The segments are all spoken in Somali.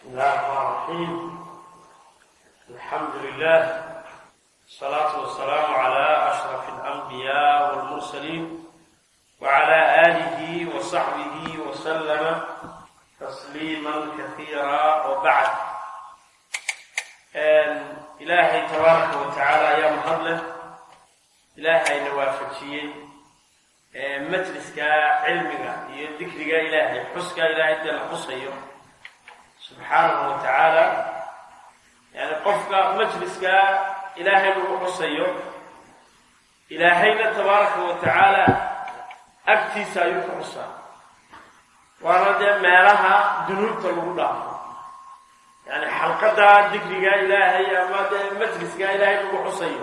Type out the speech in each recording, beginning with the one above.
الله الرحمن الرحيم الحمد لله الصلاة والسلام على أشرف الأنبياء والمرسلين وعلى آله وصحبه وسلم تسليما كثيرا وبعد إلهي تبارك وتعالى يا مهضله إلهي نوافجيي مجلسك علمك ذكرك إلهي حسك إلهي دل حسيه subxaanahu wa tacaala yani qofka majliska ilaahay lagu xusayo ilaahayna tabaaraka wa tacaala agtiisa ayuu ku xusaa waana dee meelaha dunuubta lagu dhaafo yani xalqada dikriga ilaahay ama dee majliska ilaahay lagu xusayo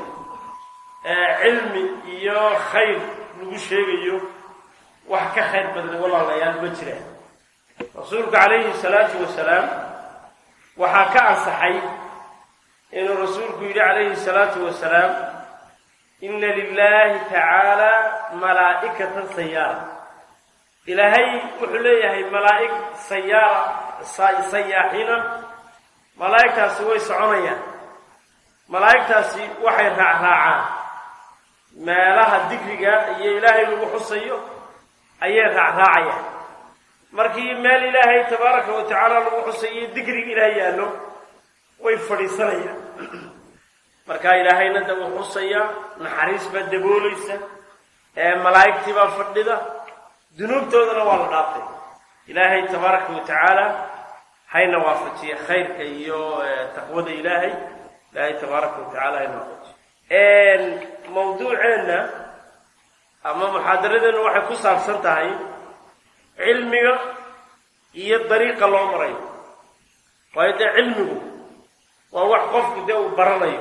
cilmi iyo khayr lagu sheegayo wax ka khayr badnay walaalayaal ma jiraan rasuulku calayhi salaatu wasalaam waxaa ka ansaxay inuu rasuulku yidhi calayhi salaatu wasalaam inna lilahi tacaala malaa'ikatan sayaara ilaahay wuxuu leeyahay malaa'ig sayaara sayaaxiina malaa'igtaasi way soconayaan malaa'igtaasi waxay raacraacaan meelaha dikriga iyo ilaahay lagu xusayo ayay raacraacayaan markii meel ilaahay tabaaraka wa tacaala lagu xusayo dikriga ilaah yaallo way fadhiisanayaan markaa ilaahayna da uu xusayaa naxariis baa daboolaysa ee malaa'igtii baa fadhida dunuubtoodana waa la dhaafay ilaahay tabaaraka wa tacaala hayna waafajiya khayrka iyo taqwada ilaahay ilaahay tabaaraka wa tacala hayna waafajiya mawduuceenna ama muxaadaradeenna waxay ku saabsan tahay cilmiga iyo dariiqa loo marayo waayo dee cilmigu waa wax qofku dee uu baranayo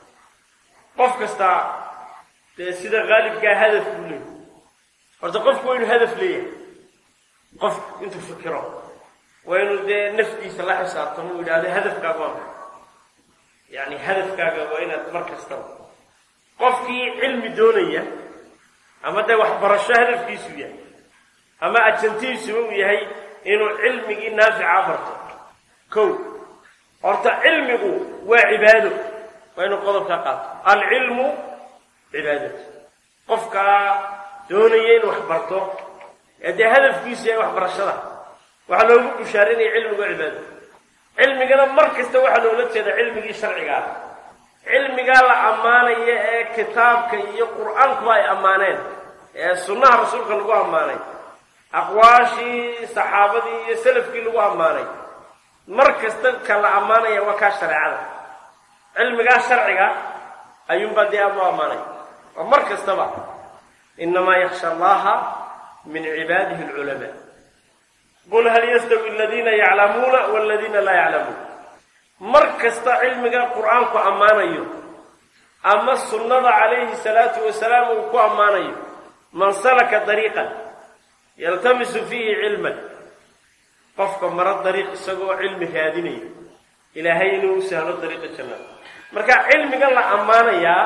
qof kastaa dee sida qaalibkaa hadaf buu leeyahy horta qofku waa inuu hadaf leeyahay qofku intuu fikiro waa inuu dee naftiisa la xisaabtamo uu yidhahdo hadafkaaga waa maxay yacni hadafkaaga waa inaad mar kastaba qofkii cilmi doonaya ama dee waxbarasho hadafkiisu yahay ama ajantiisuba uu yahay inuu cilmigii naafica barto kow horta cilmigu waa cibaado waa inuu qodobkaa qaato alcilmu cibaadatu qofkaa doonaya inuu wax barto ee dee hadafkiisu yahay waxbarashada waxaa loogu bushaarinaya cilmigu waa cibaado cilmigana mar kasta waxaa loola jeeda cilmigii sharciga ah cilmigaa la ammaanaya ee kitaabka iyo qur-aankuba ay ammaaneen ee sunnaha rasuulka lagu ammaanay aqwaashii saxaabadii iyo salafkii lagu ammaanay mar kasta ka la ammaanaya waa kaa shareecada cilmigaa sharciga ayuunbaa dee aad u ammaanay oo mar kastaba inamaa yaksha allaha min cibaadihi alculamaa qul hal yastawi aladiina yaclamuuna waladiina laa yaclamuun mar kasta cilmiga qur-aanku ammaanayo ama sunnada calayhi salaatu wasalaam uu ku ammaanayo man salaka dariiqan yaltamisu fiihi cilman qofka maro dariiq isagoo cilmi raadinaya ilaahay inuu u sahlo dariiqa jannada marka cilmigan la ammaanayaa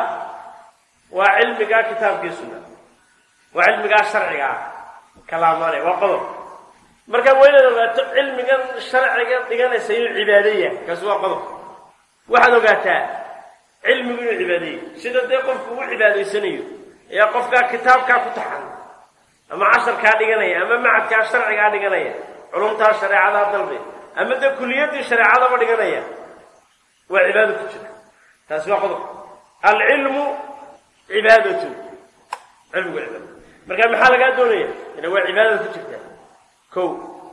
waa cilmigaa kitaabkii sunna waa cilmigaa sharciga ah kala ammaanaya waa qodob marka waa inaad ogaato cilmigan sharciga dhiganaysa inuu cibaadaya kaasi waa qodob waxaad ogaataa cilmigu inuu cibaadaya sida dee qofku u cibaadaysanayo ayaa qofkaa kitaabkaa ku taxan ama casharkaa dhiganaya ama macadkaa sharcigaa dhiganaya culumtaa shareecadaa dalbe ama dee kuliyaddii shareecadaba dhiganaya waa cibaado ku jira taasi waa qodob alcilmu cibaadatu cilmigu waa cibaada marka maxaa lagaa doonaya ina waa cibaadada ku jirta kow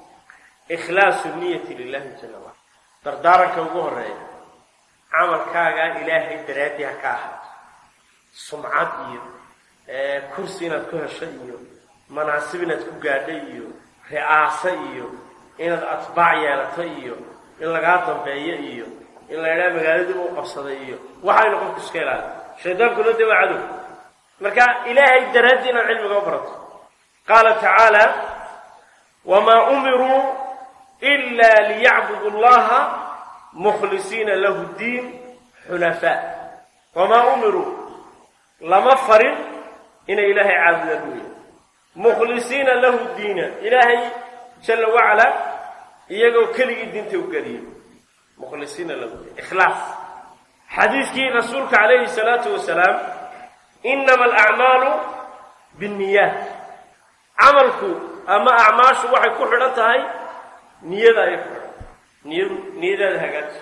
ikhlaasu niyati lilahi jala wala dardaaranka ugu horeeya camalkaagaa ilaahay daraaddii ha ka ahaato sumcad iyo kursi inaad ku heshay iyo manaasib inaad ku gaadhay iyo ri'aaso iyo inaad atbaac yeelato iyo in lagaa dambeeyo iyo in la idhaha magaaladiiba u qabsaday iyo waxaynu qofku iska ilaaliyo shaydaankuna dee waa cadow marka ilaahay daraaddii inaad cilmiga u barato qaala tacaala wamaa umiruu ila liyacbudu allaha mukhlisiina lahu ddiin xunafaa wamaa umiruu lama farin inay ilaahay caabudaan buuya mukhlisiina lahu diina ilaahay jalla wacala iyagoo keligii diinta u geliyo mukhlisiina lahu ikhlaas xadiiskii rasuulka calayhi salaatu wasalaam inama alacmaalu binniyaat camalku ama acmaashu waxay ku xidhan tahay niyada ayay ku xidhan niyadu niyadaada hagaajiso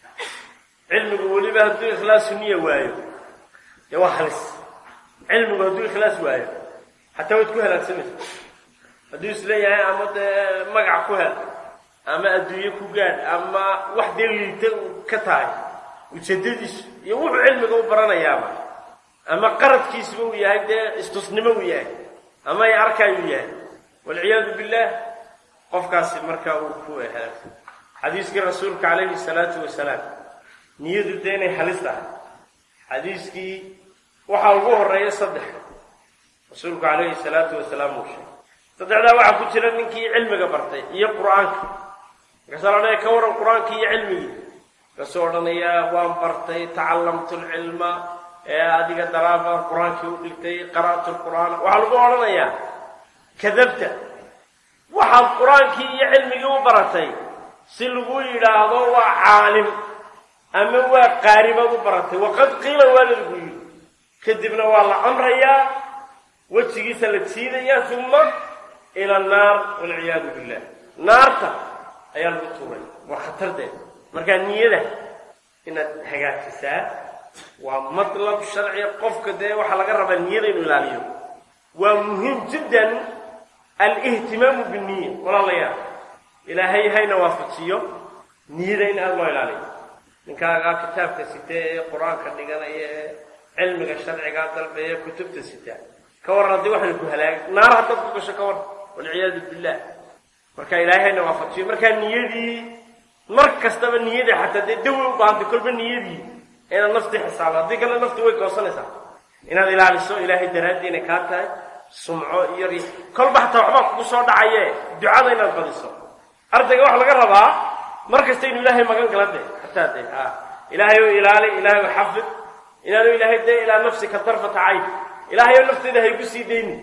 cilmigu weliba hadduu ikhlaasu niya waayo dee waa halis cilmigu hadduu ikhlaas waayo xataa waad ku halaagsamaysa hadduu isleeyahay ama dee magac ku hel ama adduunye ku gaadh ama wax dee liita ka tahay ujeedadiisu iyo wuxuu cilmiga u baranayaaba ama qaradkiisuba uu yahay dee istusnimo uu yahay ama ay arkaay uu yahay walciyaadu billah qofkaasi markaa uu ku halaagsan xadiiskii rasuulka calayhi salaatu wasalaam niyadu dee inay halis tahay xadiiskii waxaa ugu horeeya saddex rasuulku calayhi salaatu wasalaam uu sheegay saddexdaa waxaa ku jira ninkii cilmiga bartay iyo qur-aanka markaasaa la odhanaya ka waran qur-aankii iyo cilmigii markaasuu odhanayaa waan bartay tacallamtu lcilma ee adiga daraabaan qur-aankii u dhigtay qara'tu lqur'aan waxaa lagu odhanayaa kadabta waxaad qur-aankii iyo cilmigii u baratay si lagu yidhaahdo waa caalim ama waa qaaribaad u baratay waqad qiila waa lalagu yidhi kadibna waa la amrayaa wejigiisa la jiidayaa uma ila annaar walciyaadu billah naarta ayaa lagu tuuray waa khatardeeda markaa niyada inaad hagaajisaa waa matlab sharciga qofka dee waxaa laga rabaa niyada inuu ilaaliyo waa muhiim jiddan alihtimaamu binniya walaalayaal ilaahay hayna waafajiyo niyada in aada loo ilaaliyo ninkaagaa kitaabka sita ee qur-aanka dhiganaya ee cilmiga sharcigaa dalbeeye kutubta sita ka warran haddii waxaynu ku halaagay naar haddaad ku gasho ka warran walciyaadu billah marka ilaahay hayna waafajiyo markaa niyadii mar kastaba niyadii xataa dee dawi u baahantay kolba niyadii inaad naftii xisaabo haddii kale nafti way goosanaysaa inaad ilaaliso ilaahay daraaddii inay kaa tahay sumco iyo ri kolba xataa waxbaa kugu soo dhacaye ducada inaad badiso ardayga waxaa laga rabaa mar kasta inuu ilaahay magan gala de xataa de a ilaahay o ilaali ilaahay o xafid inaanu ilaahay de ilaa nafsika darfata cayn ilaahay oo nafteeda haygu sii dayni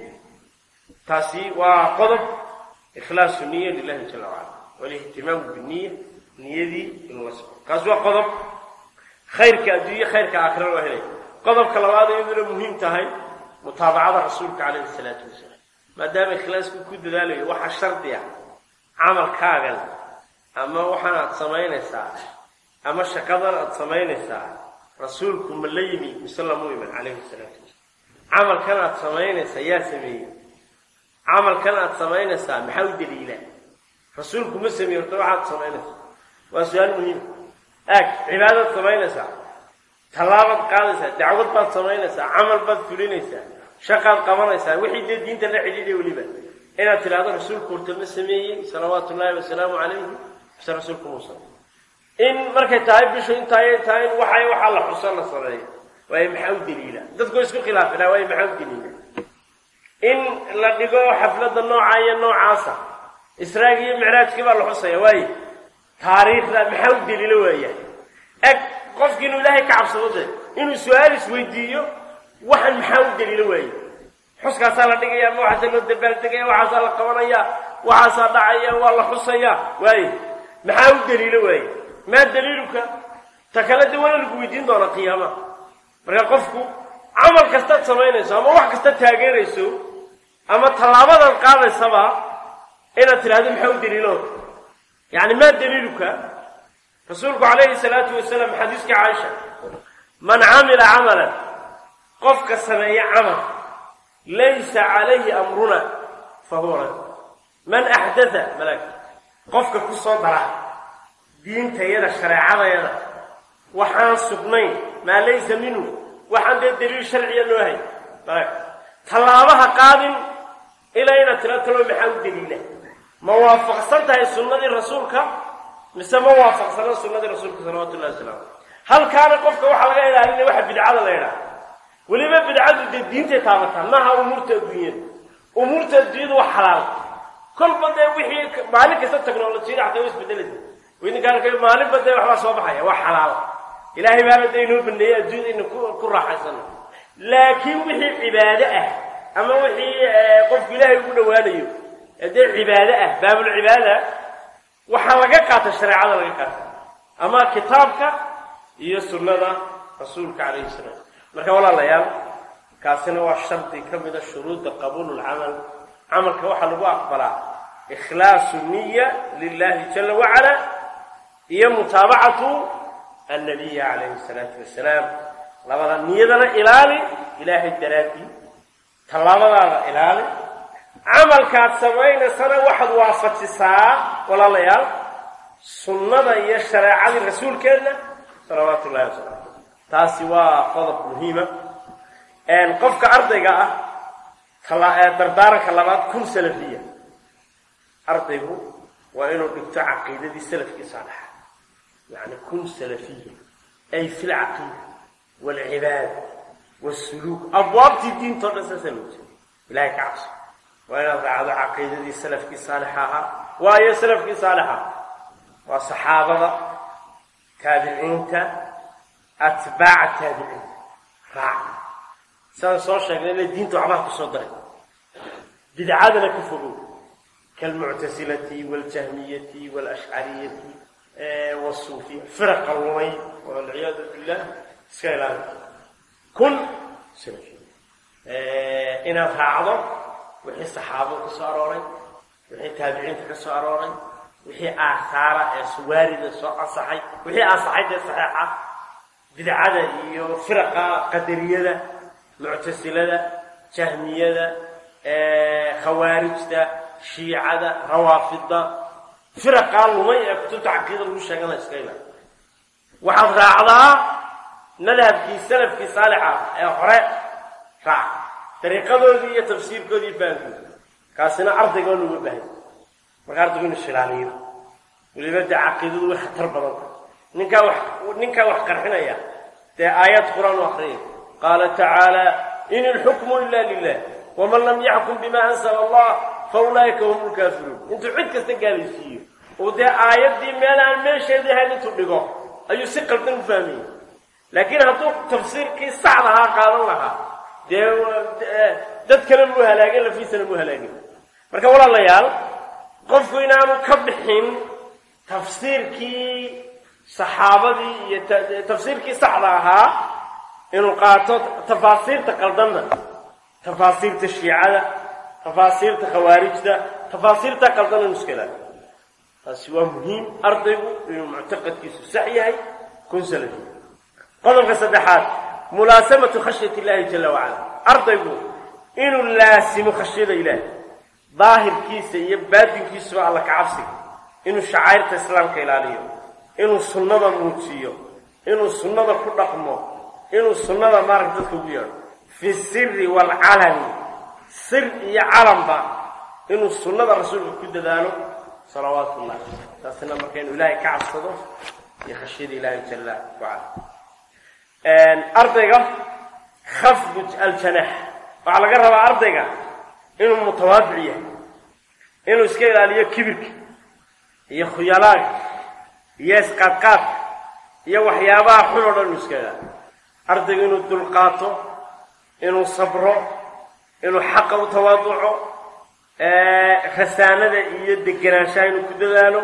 taasi waa qodob ikhlaasu niya lilahi jala wacala walihtimaamu biniya niyadii inuu la soco kaas waa qodob khayrka adduunye khayrka aakhira loo helay qodobka labaad iyaduna muhiim tahay mutaabacada rasuulka calayhi salaatu wasalaam maadaama ikhlaasku ku dadaalayo waxaa shardi ah camalkaagan ama waxaan aad samaynaysaa ama shaqadan aad samaynaysaa rasuulku ma la yimi mise lamu iman calayhi salaatu wasalaam camalkan aad samaynaysaa yaa sameeyey camalkan aad samaynaysaa maxaa u daliilaa rasuulku ma sameeye horta waxaad samaynaysaa waa su-aal muhiima aag cibaadaad samaynaysaa tallaabaad qaadaysaa dacwad baad samaynaysaa camal baad fulinaysaa shaqaad qabanaysaa wixii dee diinta la xidhiidhay weliba inaad tidhahdo rasuulku horta ma sameeyey salawaatu ullaahi wasalaamu calayhi mise rasuulku muusa in markay tahay bishu intaay tahay in waxay waxaa la xuso la sameeyo waayo maxaa u daliila dadku isku khilaafina waayo maxaa u daliila in la dhigo xafladda nooca iyo noocaasa israag iyo micraajkii baa la xusaya waaye taariikhda maxaa u daliilo waaya eg qofki inuu ilaahay ka cabsado de inuu su-aal isweydiiyo waxan maxaa u daliilo waaye xuskaasaa la dhigaya ma waxaasaa loo dabaaldegaya waxaasaa la qabanaya waxaasaa dhacaya waa la xusaya waaye maxaa u daliilo waaye maa daliiluka ta kale de waana lagu weydiin doonaa qiyaamaha marka qofku camal kastaad samaynayso ama wax kasta taageerayso ama tallaabadaad qaadaysaba inaad tidhahdo maxaa u daliilo yani maa daliiluka rasuulku calayhi salaatu wasalaam xadiiskii caaisha man camila camalan qofka sameeya camal laysa calayhi amruna fa huwa rad man axdatha malaag qofka ku soo dara diintayada shareecadayada waxaan sugnayn maa laysa minhu waxaan dee daliil sharciya loo hay malaag tallaabaha qaadin ilaa inaad tira talo maxaa u daliila ma waafaqsan tahay sunnadii rasuulka mise ma waafaqsana sunnadii rasuulka salawatu llahi wasalaamu halkaana qofka waxaa laga ilaalinaya waxa bidcada la ydhaha weliba bidcadu dee diintay taabataa maaha umuurta adduunyada umuurta adduunyada waa xalaal kolba dee wixii maalin kasta technolojiyada xataa wa isbedelaysa idinka arkay maalinba dee waxbaa soo baxaya waa xalaal ilaahay baaba dee inoo baneeyey adduunyada ina ku raaxaysano laakiin wixii cibaado ah ama wixii qofku ilaahay ugu dhawaanayo dee cibaado ah baabulcibaada waxaa laga qaata shareecada laga qaata ama kitaabka iyo sunnada rasuulka calayhi salaam marka walaalayaal kaasina waa shardi ka mida shuruudda qabuul lcamal camalka waxaa lagu aqbalaa ikhlaasu niya lilahi jala wacala iyo mutaabacatu annabiya calayhi salaatu wasalaam labada niyadana ilaali ilaahay daraadii tallaabadaada ilaali camalkaad samaynaysana waxaad waafajisaa walaalayaal sunnada iyo shareecadii rasuulkeenna salawaatu ullahi wasalam taasi waa qodob muhiima qofka ardayga ah dardaaranka labaad kun salafiya ardaygu waa inuu dhigto caqiidadii salafkii saalixa yani kun salafiya ay fi lcaqiida waalcibaada wsuluuk abwaabtii diintao dhan saasaa loo jeeda ilahay ka cabso waa inaad raacdo caqiidadii salafkii saalixa ahaa waayo salafkii saalixa waa saxaabada taabiciinta atbaaca taabiciinta raac sidaan soo sheegnay inay diinta waxbaha ku soo daray bidcadana ka fogow kaalmuctasilati waljahmiyati walashcariyati wasuufiya firaqa lumay walciyaadu billah iska ilaali kun inaad raacdo wixii saxaabada ka soo arooray wixii taabiciinta ka soo arooray wixii aathaara ee suwaarida soo ansaxay wixii ansaxay dee saxeixa bidcada iyo firaqa qadariyada muctasilada jahmiyada khawaarijda shiicada rawaafida firaqaa lumay ee kutubta caqiida lagu sheegana iska ilaali waxaad raacdaa madhabkii salafkii saalixa ee hore raac dariiqadoodii iyo tafsiirkoodii fahamkooda kaasina ardayga oo looga bahay marka ardaygu inu shilaaliyo weliba dee caqiidadu way khatar badan tahay ninkaa wax ninkaa wax qarxinaya dee aayad qur-aan u akriyay qaala tacaala in ilxukmu ila lilah waman lam yaxkum bima ansala allah fa ulaa'ika hum lkaafiruun intuu cid kasta gaalaysiiyo oo dee aayaddii meel aan meesheedii ahayn intuu dhigo ayuu si qaldan u fahmayay laakiin hadduu tafsiirkii saxda ahaa qaadan lahaa dee dadkana muu halaagin lafiisana muu halaagin marka walaalayaal qofku inaanu ka bixin tafsiirkii saxaabadii iyo tafsiirkii saxda ahaa inuu qaato tafaasiirta qaldanna tafaasiirta shiicada tafaasiirta khawaarijda tafaasiirta qaldan inu iska ilaaliyo taasi waa muhiim ardaygu inuu muctaqadkiisu sax yahay kun salafi qodobka saddexaad mulaasamatu khashyati illaahi jala wacala ardaygu inuu laasimo khashyada ilaahi daahirkiisa iyo baadinkiisuba alla ka cabsiga inuu shacairta islaamka ilaaliyo inuu sunnada muujiyo inuu sunnada ku dhaqmo inuu sunnada maaragta dadka ugu yeedho fi siri waalcalani sir iyo calanba inuu sunnada rasuulka ku dadaalo salawaatu ullah taasina marka inuu ilaahay ka cabsado iyo khashyada ilaahi jala wacala ardayga khafdu aljanaax waxaa laga rabaa ardayga inuu mutawaadic yahay inuu iska ilaaliyo kibirka iyo khuyalaaga iyo isqaadqaadka iyo waxyaabaha xun oo dhan inuu iska ilaaliyo ardayga inuu dulqaato inuu sabro inuu xaqa u tawaaduco rasaanada iyo degenaanshaha inuu ku dadaalo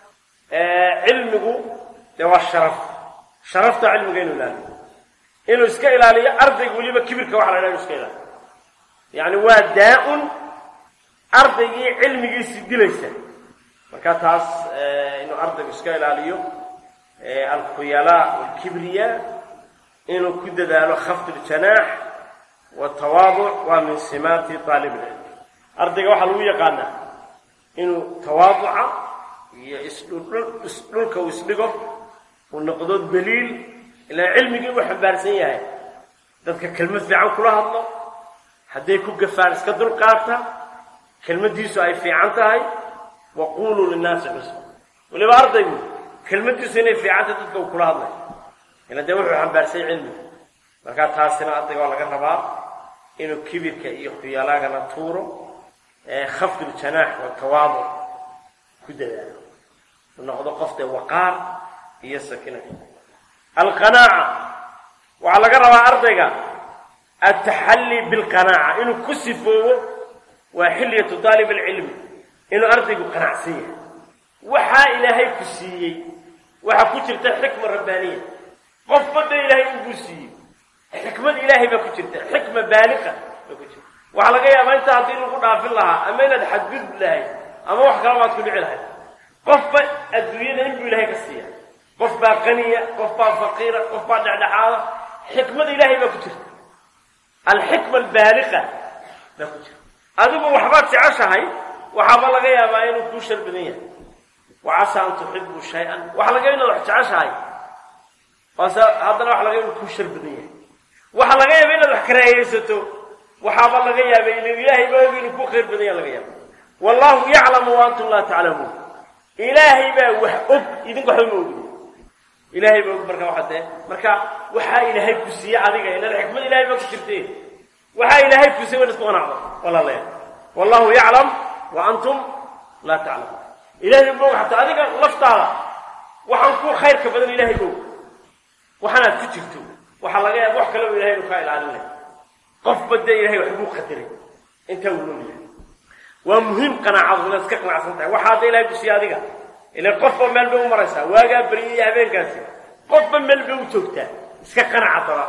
cilmigu dee waa sharaf sharafta cilmiga inuu ilaaliyo inuu iska ilaaliyo ardayga weliba kibirka waxa la dhaha inu iska ilaaliyo yacni waa daa-un ardaygii cilmigiisi dilaysa marka taas inuu ardaygu iska ilaaliyo alkhuyalaa walkibriya inuu ku dadaalo khafd ljanaax watawaaduc waa min simaati aalib ilcilm ardayga waxaa lagu yaqaanaa inuu tawaaduca iyo isdhulka uu isdhigo uu noqdo daliil ilaa cilmigii uu xambaarsan yahay dadka kelmad fiican kula hadlo hadday ku gafaan iska dulqaata kelmadiisu ay fiican tahay wa quluu linnaasi xusna weliba ardaygu kelmadiisu inay fiicanta dadka uu kula hadlay ila dee wuxuu xambaarsay cilmiga markaa taasina ardayga waa laga rabaa inuu kibirka iyo khuyalaagana tuuro khafdu ljanaax watawaaduc ku dadaalo uu noqdo qof dee waqaar iyo sakina alqanaaca waxaa laga rabaa ardayga altaxalli bilqanaaca inuu ku sifoobo waa xilyatu daalib alcilmi inuu ardaygu qanacsan yahay waxaa ilaahay ku siiyey waxaa ku jirta xikma rabbaaniya qofba dee ilaahay uguu siiyey xikmad ilaahay baa ku jirta xikma baaliqa baa ku jirta waxaa laga yaabaa intaa haddii lagu dhaafin lahaa ama inaad xadgudbi lahayd ama wax kala baad ku dhici lahayd qofba adduunyada inbuu ilaahay ka siiya qof baa qaniya qof baa faqiira qof baa dhexdhexaada xikmada ilaahay baa ku jirta alxikma albaaliqa baa ku jirta adigu waxbaad jeceshahay waxaaba laga yaabaa inuu kuu shar badan yahay wacasa an tuxibuu shay-an waxa laga inaad wax jeceshahay baase haddana waxa laga inuu kuu shar badan yahay waxa laga yaaba inaad wax karaahiyeysato waxaaba laga yaaba inu ilaahay ba og inuu ku khayr badan yaha laga yaaba wallahu yaclamu wa antum laa taclamuun ilaahay baa wax og idinku waxba ma ogin ilaahay baa og marka waxa dee marka waxaa ilaahay ku siiye adiga ilan xikmad ilahay baa ku jirte waxaa ilaahay ku siiye wa isku qanacdo walaalayaal wallahu yaclam wa antum laa taclamuun ilahay ba og xataa adiga laftaada waxaan ku khayrka badan ilahay og waxaanaad ku jirto waxaa laga yaaba wax kaleba ilahay inu kaa ilaalinay qofba dee ilahay waxbuu qadiray intaa uu nool yahay waa muhiim qanaacadu inaad iska qanacsan tahay waxaa hadda ilahay ku siiye adiga ilan qofba meel bay u maraysaa waagaa beriya iyo habeenkaasi qofba meel bay u joogtaa iska qanaca daba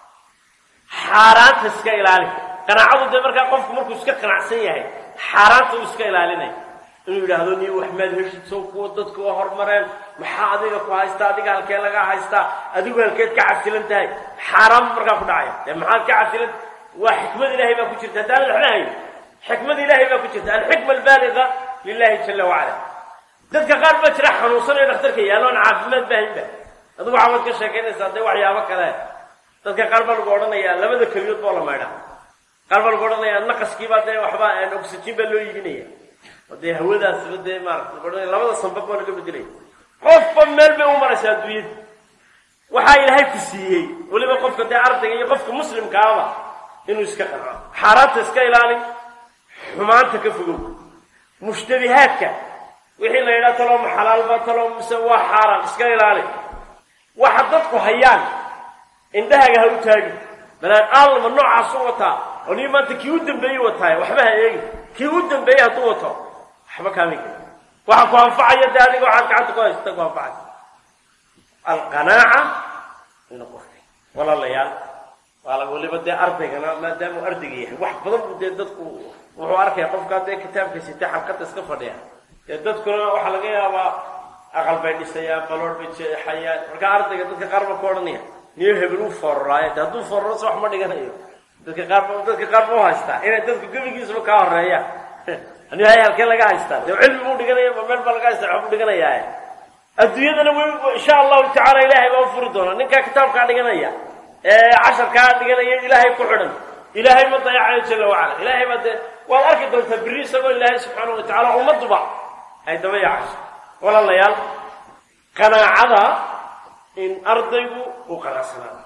xaaraanta iska ilaali qanaacadu dee markaa qofku markuu iska qanacsan yahay xaaraanta uu iska ilaalinay inuu yidhaahdo ni waxmaad heshid sow kuwa dadku waa hormareen maxaa adiga ku haystaa adiga halkee lagaa haystaa adigu halkeed ka casilan tahay xaaraan markaa ku dhacaya dee maxaad ka casilan waa xikmad ilahay baa ku jirta haddaanad waxba hayn xikmad ilahay baa ku jirta alxikma albaaliga lilahi jala wacala dadka qaar baa jira xanuunsanayo dhakhtarka yaalloon caafimaad baahinba adigu waxabaad ka sheekaynaysaa dee waxyaabo kale dadka qaar baa lagu odhanayaa labada keliyood boo la maydhaa qaar baa lagu odhanayaa naqaskiibaa dee waxba oxygen baa loo iibinaya oo dee hawadaasba dee maarata lagu odhanaya labada sanbab baa laga bedelaya qofba meel bay u maraysaa adduunyada waxaa ilaahay ku siiyey weliba qofka dee ardayga iyo qofka muslimkaaba inuu iska qanco xaaraanta iska ilaali xumaanta ka fogow mushtabihaadka wixii la yidhaha talooma xalaalba talo mise waa xaaraan iska ilaali waxa dadku hayaan indhahaaga ha u taagi balaan aalma noocaas u wataa oo nii maanta kii u dambeeyey wataaye waxba ha eegi kii u dambeeyey hadduu wato waxba kaami kari waxa ku anfacaya dee adiga waxaad gacanta ku haysata ku anfacaya alqanaaca ina qofka walaalayaal waa weliba dee ardaygana maadaamuu ardayga yahay wax badan buu dee dadku wuxuu arkaya qofkaa dee kitaabka sitay xalqada iska fadhiya dee dadkuna waxaa laga yaabaa aqal bay dhisayaan baloor bay jeexayaan markaa ardayga dadka qaar ba ku odhanaya niyo hebel uu foororaayo de hadduu foororo se wax ma dhiganayo dadka qaar ba dadka qaar ba u haystaa inay dadku gebigiisaba kaa horeeyaan ani hay halkee laga haystaa dee cilmi buu dhiganaya ma meel baa laga haystaa waxbuu dhiganayaa adduunyadana w insha allahu tacaala ilaahay baa u furi doona ninkaa kitaabkaa dhiganaya ee casharkaa dhiganaya ilaahay ku xidhan ilaahay ma dayacayo jala wacala ilaahay baa dee waad arki doontaa berri isagoo ilaahay subxaana wa tacala ummaduba ay daba yaacayso walaalayaal qanaacada in ardaygu uu qanacsanaado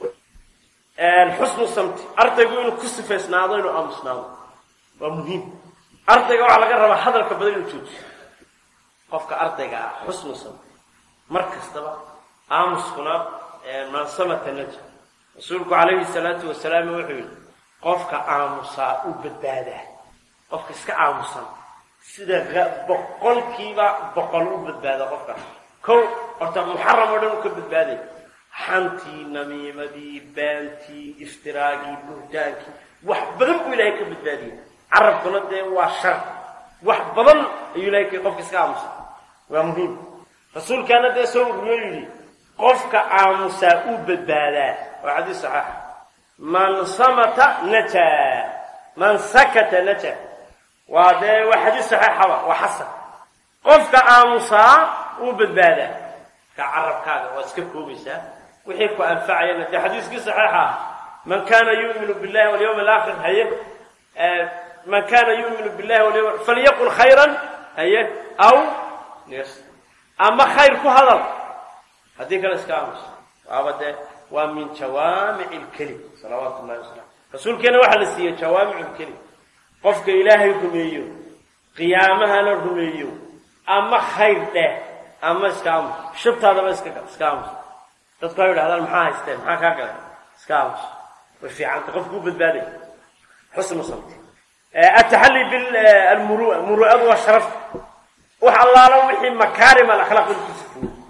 xusnu samti ardaygu inuu ku sifaysnaado inuu aamusnaado waa muhiim ardayga waxaa laga rabaa hadalka badan inuu joojiyo qofka ardayga ah xusnu samti mar kastaba aamuskuna mansamata naja rasuulku calayhi salaatu wasalaam wuxuu yidhi qofka aamusaa u badbaadaa qofka iska aamusan sida boqolkiiba boqol u badbaada qofka kow horta muxaram oo dhan u ka badbaaday xantii namiimadii baantii iftiraagii buhtaankii wax badan buu ilahay ka badbaadiyay carabkuna dee waa shar wax badan ayuu ilahay qofka iska aamusa waa muhiim rasuulkaana dee soo ururiyo yidhi qofka aamusaa uu badbaadaa waa xadiis saxaaxa man samata najaa man sakata najaa waa dee waa xadiis saxeixaba waa xasan qofka aamusaa uu badbaadaa ka carabkaaga waad iska koobaysaa wixii ku anfacayana dee xadiiskii saxiixa ah man kana yuminu billahi walyawm alaakhir haye man kana yuminu billahi walyawm falyaqul khayran haye aw ama khayr ku hadal haddii kale iska aamusa waaba dee waa min jawaamici lkelim salawaatu llahi wasalam rasuulkeena waxaa la siiyey jawaamicu lkelim qofka ilaahay rumeeyo qiyaamahana rumeeyo ama khayr dheh ama iska aamus shabtaadaba iska iska aamus dadku ha yidhahdaan maxaa haysteen maxaa kaa galay iska aamus way fiicanta qofku u badbaaday xusnu samti ataxalli bilmurua muru'adu waa sharafta wax allaala wixii makaarim alakhlaaq in ku sifuyo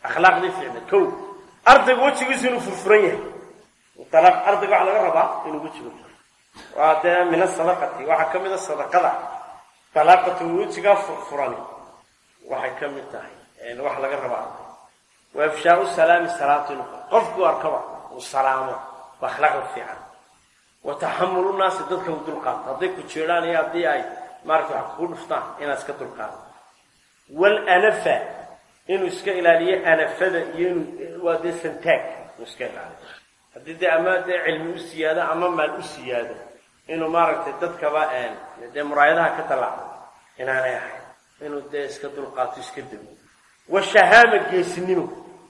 akhlaaqdii fiicna kow ardaygu wejigiisu inuu furfuran yahay dalaq ardayga waxaa laga rabaa inuu wejigu furo waa dee min asadaqati waxaa ka mid a sadaqada dalaaqatu wejigaa furfurani waxay ka mid tahay waxa laga rabaa arday wa ifshaau salaami salaatu inuu qofkuu arkaba uu salaamo waa akhlaaqda fiican wa taxamulu naasi dadka u dulqaato hadday ku jeedhaan iyo haddii ay maarata wax kugu dhuftaan inaad iska dulqaato walanafa inuu iska ilaaliyo anafada iyo inuu waa dee santaag inuu iska ilaaliyo haddii dee ama dee cilmi u siyaado ama maal u siyaado inuu maaragtay dadkaba dee muraayadaha ka tallaacdo inaanay ahayn inuu dee iska dulqaato iska dego washahaama geesinimo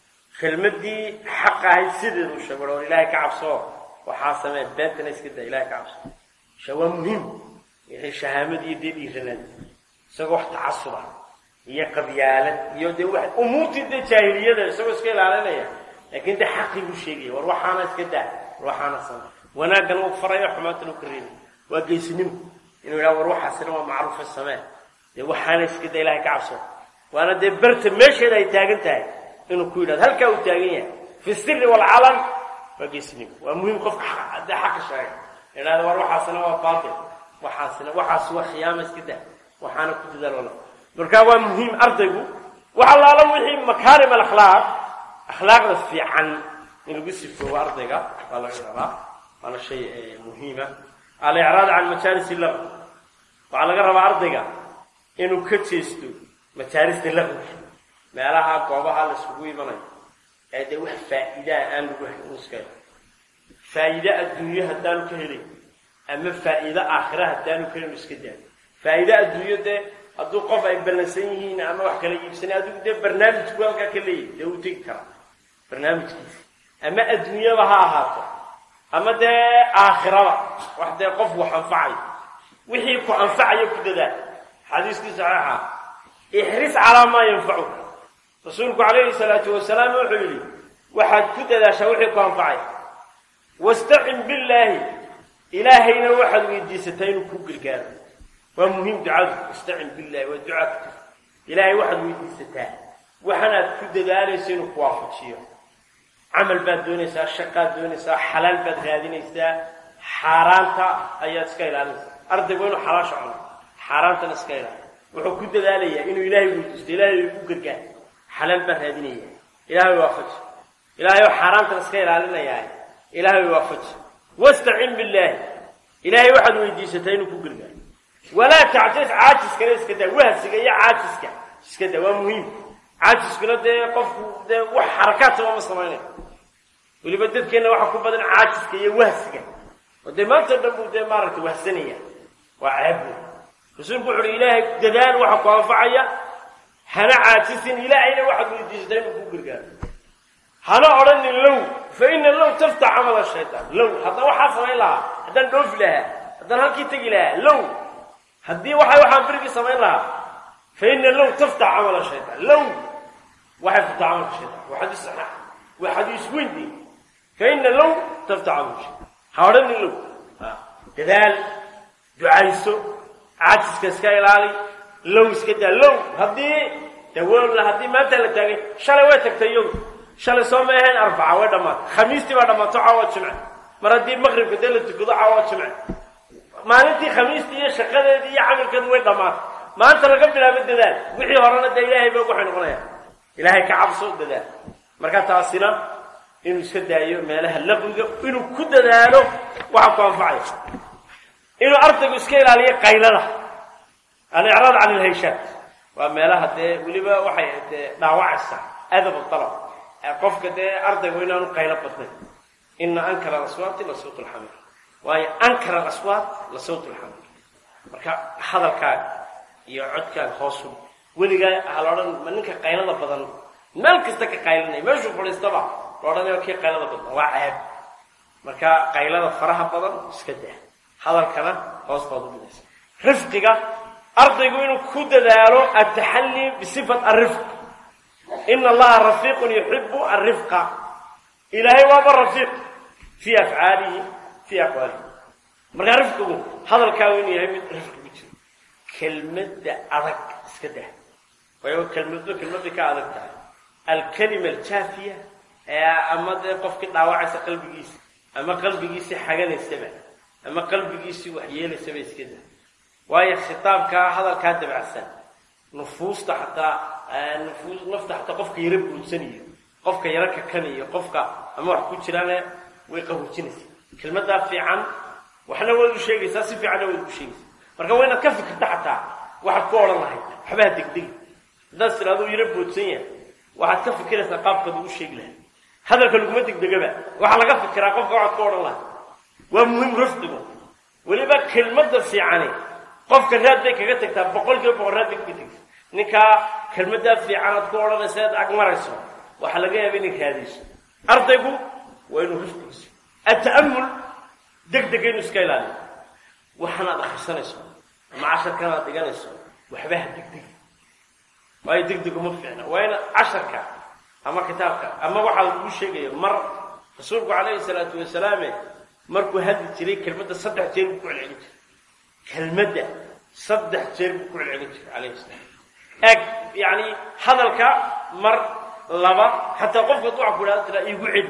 kelmadii xaq ahayd sideedu sheego or ilaahay ka cabsoo waxaa samee beentana iska daa ilahay ka cabso sha waa muhiim wixii shahaamad iyo dee dhiiranaad isagoo wax tacasub ah iyo qabyaalad iyo dee wa umuurtii dee jaahiliyada isagoo iska ilaalinaya laakiin dee xaqii buu sheegaya war waxaana iska daa war waxaana samee wanaaggan uu farayo xumaantana u ka reebay waa geesinimo inuu yidhaha war waxaasina waa macruufa samee dee waxaana iska daa ilahay ka cabso waana dee berta meesheeda ay taagan tahay inuu ku yidhahdo halkaa uu taagan yahay fi siri walcalan waa geesinimo waa muhiim qofka dee xaqa sheega idhahda war waxaasina waa baatil waxaasina waxaas waa khiyaama iska daa waxaana ku dadaal markaa waa muhiim ardaygu wax allaala wixii makaarim alakhlaaq akhlaaqda fiican in lagu sifoobo ardayga waa laga rabaa waana shay muhiima alicraad can majaalis laqw waxaa laga rabaa ardayga inuu ka jeesto majaalista laqwka meelaha goobaha la isugu imanayo ee dee wax faa'iidaa aan lagu hayn iska faa'iide adduunyo haddaanu ka helay ama faa'iide aakhira haddaanu ka helin iska daa faa'iide adduunyo dee hadduu qof ay ballansan yihiin ama wax kala iibsanay adigu dee barnaamijku halkaa ka leeyahy dee uu tegi karaa barnaamijkiisa ama adduunyaba ha ahaato ama dee aakhiraba wax dee qof wax anfacayo wixii ku anfacayo ku dadaal xadiiskii saxiixa ixris calaa maa yanfacuka rasuulku calayhi salaatu wasalaam wuxuu yidhi waxaad ku dadaashaa wixii ku anfacay wastacin billaahi ilaahayna waxaad weydiisataa inuu ku gargaaro waa muhiim ducadu istacin billahi waa ducaa ku jirta ilaahay waxaad weydiisataa waxanaad ku dadaalayso inuu ku waafajiyo camal baad doonaysaa shaqaad doonaysaa xalaal baad raadinaysaa xaaraanta ayaad iska ilaalinaysaa ardaygu inuu xalaasha cuno xaaraantana iska ilaaliyo wuxuu ku dadaalayaa inuu ilaahay weydiisto ilaahay ku gargaar xalaal baan raadinaya ilaahay waafaji ilaahay oo xaaraantana iska ilaalinayaa ilaahay waafaji wastacin billaahi ilaahay waxaad weydiisataa inuu ku gargaaro walaa tacjis caajiskana iska daa wahsiga iyo caajiska iska daa waa muhiim caajiskuna dee qofku dee wax xarakaadtaba ma samaynayo weliba dadkeenna waxaa ku badan caajiska iyo wahsiga oo dee maanta dhan buu dee maaragtay wahsanaya waa ceebbu rasuulku wuxu uhi ilaahay dadaal waxa ku anfacaya hana caajisin ilaahayna waxaad weydiisataa inuu ku gargaaro hana odhanin low fa ina low taftax camala shaytaan low haddaan waxaa samayn lahaa haddaan dhoofi lahaa haddaan halkii tegi lahaa low haddii waxa waxaan berigii samayn lahaa fa ina low taftax camala shaytaan low waxay furtaa camalka shaytaan waa xadiis saxiix waa xadiis weyn dey fa ina low taftax camalka shaytaan ha odhanin low dadaal ducayso caajiska iska ilaali low iska daa low haddii dawool haddii maanta la taagay shalay way tagtay iyadu shalay soo ma ahayn arbaca way dhammaatay khamiistii baa dhammaato caawa jimce mar haddii maqribka dee la tukado caawa jimce maalintii khamiistii iyo shaqadeedii iyo camalkeedu way dhammaatay maanta laga bilaabo dadaal wixii horena dee ilaahay ba waxay noqonaya ilaahay ka cabso dadaal marka taasina inuu iska daayo meelaha laqwiga inuu ku dadaalo waxa ku anfacaya inuu ardaygu iska ilaaliyo qaylada alicraad can ilhayshaat waa meelaha dee weliba waxay dee dhaawacaysaa adab alab qofka dee ardaygu inaanu qaylo badnayn ina ankara alaswaati la sawt lxamir waayo ankara alaswaat la sawt lxamir marka hadalkaaga iyo codkaaga hoosu weligaa ha la odhan ma ninka qaylada badan meel kasta ka qaylinaya meeshuu fadhiistaba la odhanayo kii qaylada badan waa ceeb marka qaylada faraha badan iska daa hadalkana hoos baad u dhigaysa rifqiga ardaygu inuu ku dadaalo ataxallii bisifat arifq ina allaha rafiiqun yuxibu arifqa ilaahay waaba rafiiq fii afcaalihi fii aqwaalihi markaa rifqigu hadalkaagu inuu yahay mid rifqi ku jiro kelmadda adag iska dah waayo kelmadba kelmadbay ka adag tahay alkalima aljaafiya ee ama dee qofkii dhaawacaysa qalbigiisa ama qalbigiisii xaganaysaba ama qalbigiisii waxyeelaysaba iska da waayo khitaabkaa hadalkaa dabacsan nufuusta xataa nufuus nafta xataa qofka yaro buudsaniyo qofka yaro kakanayo qofka ama wax ku jiraane way qahoojinaysaa kelmadaa fiican waxna waad u sheegaysaa si fiicanna waad u sheegaysaa marka waa inaad ka fikirta xataa waxaad ku odhan lahayd waxbaha degdegi haddaad tiraado yaro boodsan yahay waxaad ka fikiraysaa qaabkaad ugu sheegi lahayd hadalka laguma degdegaba waxaa laga fikiraa qofka waxaad ku odhan lahayd waa muhiim rafdigu weliba kelmadda fiicani qofka raad bay kaga tagtaa boqol kiiba boqol raad bay kaga tagtaa ninkaa kelmaddaa fiican aad ku odhanaysa aad agmarayso waxaa laga yaaba inay raadayso ardaygu waa inuu rafdigiiso ata'amul degdega inuu iska ilaaliyo waxaan aad akhrisanayso ama casharkan aad dhiganayso waxbaha degdeg waayo degdeg uma fiicna waa ina casharka ama kitaabka ama waxaa lagu sheegaya mar rasuulku calayhi salaatu wasalaame markuu hadli jiray kelmadda saddex jeer buu ku celcelin jiray kelmadda saddex jeer buu ku celcelin jiray calayhi salaam eeg yacni hadalka mar laba xataa qofka duca ku idhahda tiraa iigu celi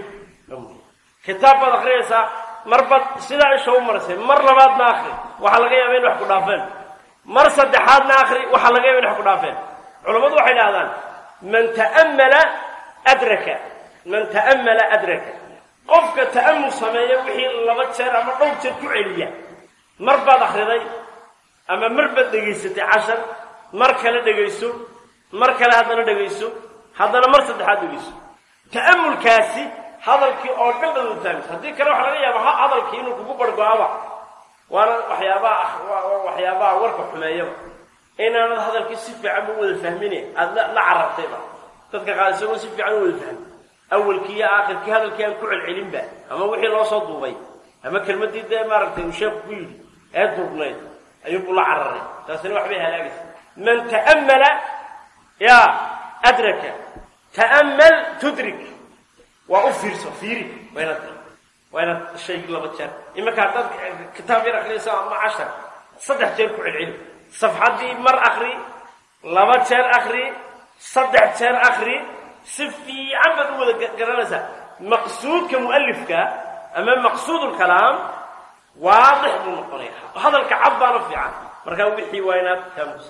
kitaab baad akhriyaysaa marbaad sidaa isha u marisay mar labaadna akri waxaa laga yaaba in wax ku dhaafeen mar saddexaadna akri waxaa laga yaaba in wax ku dhaafeen culammadu waxay idhahdaan man ta'ammala adraka man ta'ammala adraka qofka ta'amul sameeya wixii laba jeer ama dhowr jeer ku celiya mar baad akhriday ama mar baad dhegaysatay cashar mar kale dhegayso mar kale haddana dhegayso haddana mar saddexaad dhegayso ta'amulkaasi hadalkii oo dhan baad wataagaysa haddii kale waxaa laga yaaba hadalkii inuu kugu bargo-aba waana waxyaabaha waxyaabaha warka xumeeyaba inaanad hadalkii si fiican u wada fahmine aada la carartayba dadka qaar isagoo si fiican u wada fahmi awalkii iyo aakhirkii hadalkii aan ku celcelinba ama wixii loo soo duubay ama kelmadii dee maaragtay uu sheeku ku yidhi ee duubnayd ayuubuu la cararay taasina waxbay halaagaysa man ta'ammala ya adraka ta'ammal tudrik waa u fiirso fiiri waa inaad waa inaad shaygi laba jeer iminka haddaad kitaab yar akhriyaysa ama cashar saddex jeer ku celceli safxaddii mar akri laba jeer akri saddex jeer akri si fiican baad u wada garanaysaa maqsuudka mu'alifka ama maqsuud lkalaam waadix buu noqonaya hadalka cad baana fiican markaa wixii waa inaad kaamusa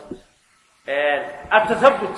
atathabut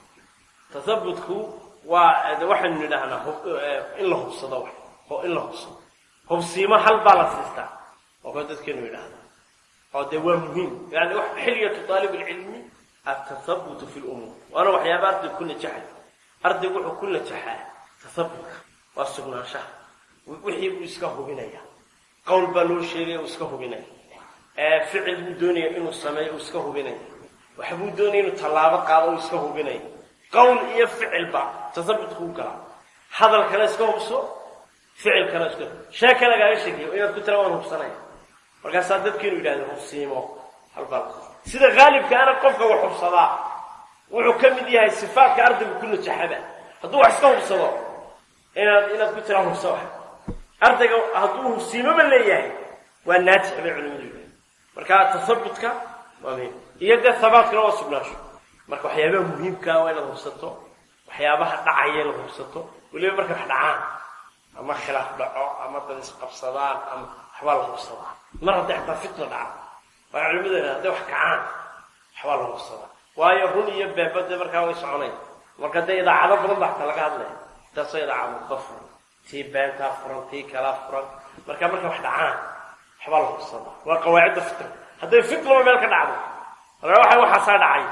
tathabutku waa waxaynu nidhahnaa in la hubsado wax in la hubsado hubsiimo hal baa la siistaa oo kale dadkeenu yidhaahda oo dee waa muhiim yani xilyatu aalib lcilmi atathabutu fi lumuur waana waxyaaba ardaygu ku najaxay ardaygu wuxuu ku najaxaa tathabutka waa sugnaanshaha wixii buu iska hubinaya qowl baa loo sheegaya uu iska hubinaya ficil buu doonaya inuu sameeyo uu iska hubinaya waxbuu doonaya inuu tallaabo qaado uu iska hubinaya qowl iyo ficilba tathabutku u galaa hadalkana iska hubso ficilkana iska sheeka lagaaga sheekeyo inaad ku tira waan hubsanaya markaasaa dadkiinu yidhahdeen hubsiimo halbal sida haalibkaana qofka wax hubsadaa wuxuu ka mid yahay sifaatka ardaygu ku najaxaba hadduu wax iska hubsado inaad inaad ku tiraa hubsa wax ardayga hadduu hubsiimoba leeyahay waa naajix bay culimadu yidhahdeen marka tathabutka waa muhiim iyo dee habaatkana waa sugnaasho marka waxyaabaha muhiimkaa waa inaad hubsato waxyaabaha dhacaya inaad hubsato weliba markay wax dhacaan ama khilaaf dhaco ama dad isqabsadaan ama waxbaa la hubsadaa mar hadday xataa fitna dhaco waa culimadeena hadday wax kacaan waxbaa la hubsadaa waayo run iyo beebade markaa way soconaya marka dee idaacado badan ba xataa laga hadlaya taasoo idaacado ka furan tii beentaa furan tii kalaa furan marka markay wax dhacaan waxbaa la hubsadaa waa qawaacidda fitna hadday fitnaba meel ka dhacdo marka waxa waxaasaa dhacay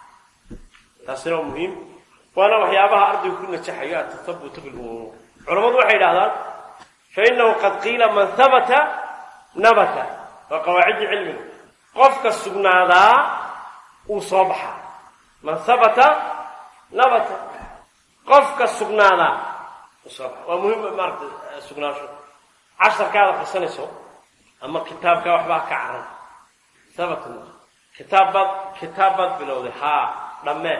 taasina waa muhiim waana waxyaabaha ardaygu ku najaxayo atathabutu fi lumuur culamadu waxay yidhahdaan fainahu qad qiila man habata nabata waa qawaacidda cilmiga qofka sugnaadaa uu soo baxaa man habata nabata qofka sugnaadaa uu soo baxaa waa muhiim maarata sugnaansho casharkaad akrisanayso ama kitaabkaa waxbaa ka caran habata kitaab baad kitaab baad bilowday haa dhammee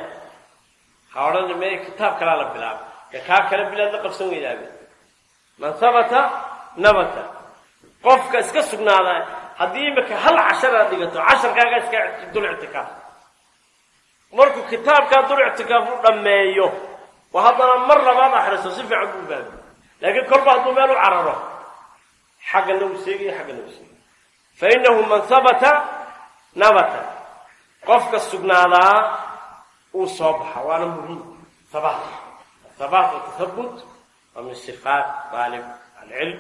ha odhan me kitaab kalaa la bilaabay ee kaa kale bilaad la qabsan weydaabe man habata nabata qofka iska sugnaada haddii imika hal cashar aad dhigato casharkaaga iska dul ictikaaf markuu kitaabkaa dul ictikaaf u dhammeeyo oo haddana mar labaad akhriso si fiican buu fahmi laakiin kolba hadduu meel u cararo xaggana uu seegayo xaggana uu seegayo fa inahu man habata nabata qofka sugnaadaa uu soo baxa waana muhiim habaat habaat wa tathabut waa min sifaat daalib alcilm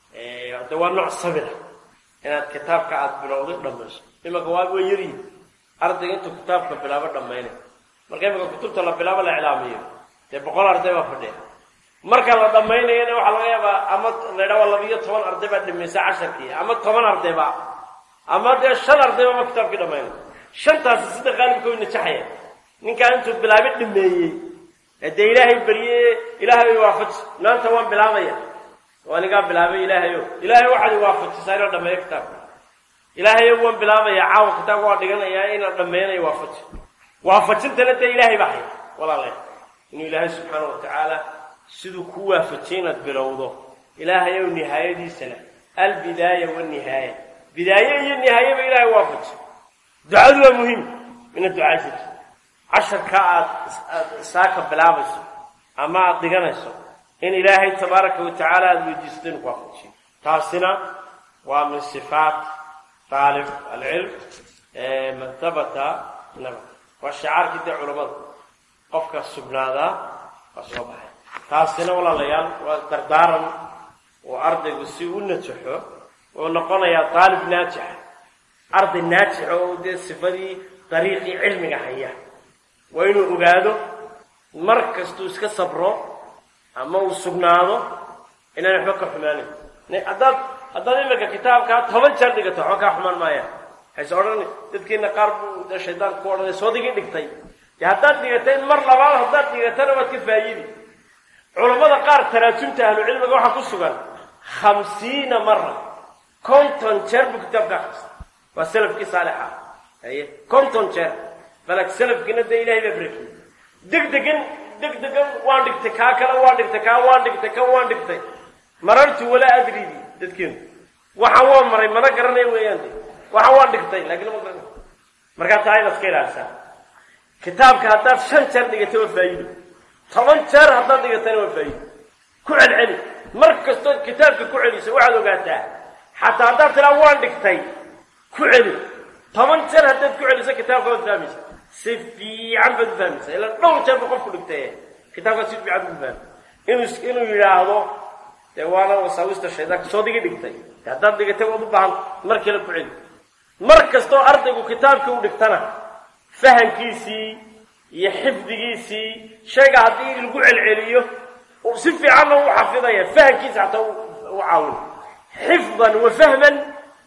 de waa nooc sabira inaad kitaabka aada bilowday dhamayso imanka waa way yaryihin ardayga intuu kitaabka bilaabo dhammaynay marka imanka kutubta la bilaabo la iclaamiyo dee boqol arday baa fadhiya marka la dhammaynayana waxaa laga yaabaa ama laydha waa labiyo toban arday baa dhamaysa casharkii ama toban ardayba ama dee shan arday baaba kitaabkii dhammaynay shantaasi sida qaalibka way najaxaya ninkaa intuu bilaabi dhameeyey dee ilaahay barye ilaahay way waafaji maanta waan bilaabaya waa nigaa bilaabay ilaahayo ilaahay waxaad waafajisaa inaan dhameeyo kitaabka ilaahayo waan bilaabaya caawa kitaabka waan dhiganayaa inaan dhameeynayo waafaji waafajintana dee ilaahay baa haya walaale inuu ilaahay subxaana wa tacaala siduu ku waafajiyay inaad bilowdo ilaahayow nihaayadiisana albidaaya wanihaaya bidaaye iyo nihaayeba ilaahay waafaji ducadu waa muhiim inaad ducaysato casharka aad aad saaka bilaabayso ama aada dhiganayso in ilaahay tabaaraka wa tacaala aada weydiisato inu ku waafajiyo taasina waa min sifaat taalib alcilm man habata naba waa shicaarkii dee culamada qofka sugnaadaa waa soo baxay taasina walaalayaal waa dardaaran oo ardaygu si u najaxo oo noqonayaa daalib naajixa arday naajixa oo dee sifadii dariiqii cilmiga haya waa inuu ogaado mar kastuu iska sabro ama uu sugnaado inaan waxba ka xumaanayn haddaad haddaad iminka kitaabkaa toban jeer dhigato waxba kaa xumaan maayaan waxayse odhan dadkiina qaar buu dee shaydaanka ku odhanay soodigii dhigtay dee haddaad dhigatay mar labaad haddaad dhigatana waad ka faayidi culammada qaar taraajumta ahlucilmiga waxaa ku sugan khamsiina mara konton jeer buu kitaabka akristay waa salafkii saalixa haye konton jeer balag salafkiina dee ilahay baa barakiyey deg degan deg degan waan dhigtay kaa kale waan dhigtay kaa waan dhigtay kan waan dhigtay marartu walaa adridi dadkeenu waxaan waa maray mana garanay weeyaan de waxaan waan dhigtay laakiin ma garanay markaa taa inaad iska ilaalisaa kitaabka haddaad shan jeer dhigatay waa faa'iido toban jeer haddaad dhigatayna waa faa'iido ku celceli mar kastood kitaabka ku celiso waxaad ogaataa xataa haddaad tiraa waan dhigtay ku celi toban jeer haddaad ku celiso kitaabka waad fahmaysa si fiican baad u fahmaysa ilaa dhowr jeer ba qofku dhigtay kitaabkaa si fiican u fahmay inuu inuu yidhaahdo dee waana wasaawista shaydaanka soo digi dhigtay haddaad dhigatay waad u baahan mar kale ku celi mar kastoo ardaygu kitaabkii u dhigtana fahankiisii iyo xifdigiisii shayga haddii lagu celceliyo si fiicanna u xafidaya fahankiisa xataa u caawin xifdan wa fahman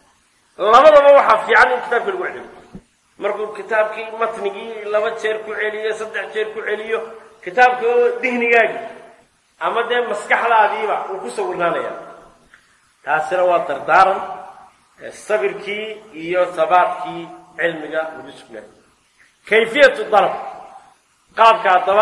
labadaba waxaa fiican in kitaabka lagu celiyo markuu kitaabkii matnigii laba jeer ku celiyo saddex jeer ku celiyo kitaabka dihnigaagii ama dee maskaxdaadiiba uu ku sawirnaanaya taasina waa dardaaran sabirkii iyo sabaadkii cilmiga lagu sugnay kayfiyatu dalab qaabka haddaba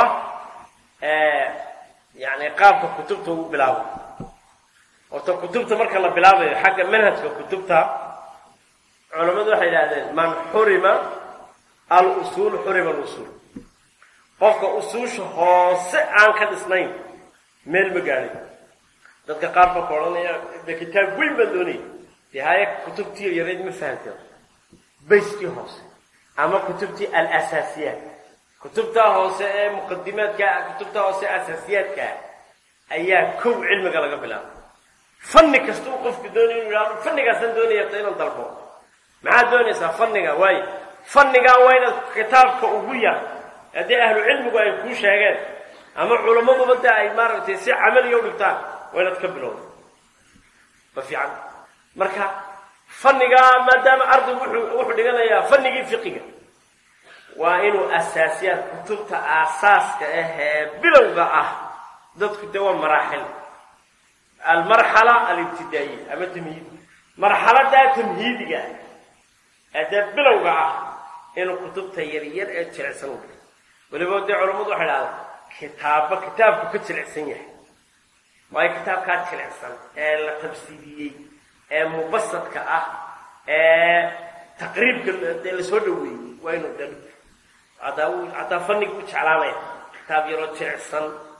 yani qaabka kutubta ugu bilaabo horta kutubta marka la bilaabayo xagga manhajka kutubta culamadu waxay idhahdeen man xurima al-usuul xurima al-usuul qofka usuusha hoose aan ka dhisnayn meel ma gaadhay dadka qaar baa ka odhanaya de kitaab weyn baan doonaya dee haya kutubtii yareyd ma fahamteen bayskii hoose ama kutubtii al-asaasiyaat kutubta hoose ee muqadimaadka kutubta hoose ee asaasiyaadka ayaa kow cilmiga laga bilaabay fanni kasta uu qofku doonaya inu yidhahdo fannigaasaan doonaya ta inaan dalbo maxaad doonaysaa fanniga waayo fannigaa waa inaad kitaabka ugu yar haddii ahlu cilmigu ay kuu sheegeen ama culammaduba de ay maaragtay si camaliya u dhigtaan waa inaad ka bilowda ma fiican marka fannigaa maadaama ardaygu wuxuu wuxuu dhiganayaa fannigii fiqiga waa inuu asaasiyaad kutubta aasaaska ah ee bilowga ah dadku dee waa maraaxil almarxala alibtidaa'iya ama tamhiid marxaladaa tamhiidiga ee dee bilowga ah inuu kutubta yaryar ee jilicsan u dhigo weliba dee culammadu waxay dhahdaa kitaaba kitaabku ka jilicsan yahay waayo kitaabkaa jilicsan ee la tabsiidiyey ee mubasadka ah ee taqriibka dee lasoo dhaweeyey waa inuu dha hadaa hadaa fanniga u jeclaanaya kitaab yaroo jilicsan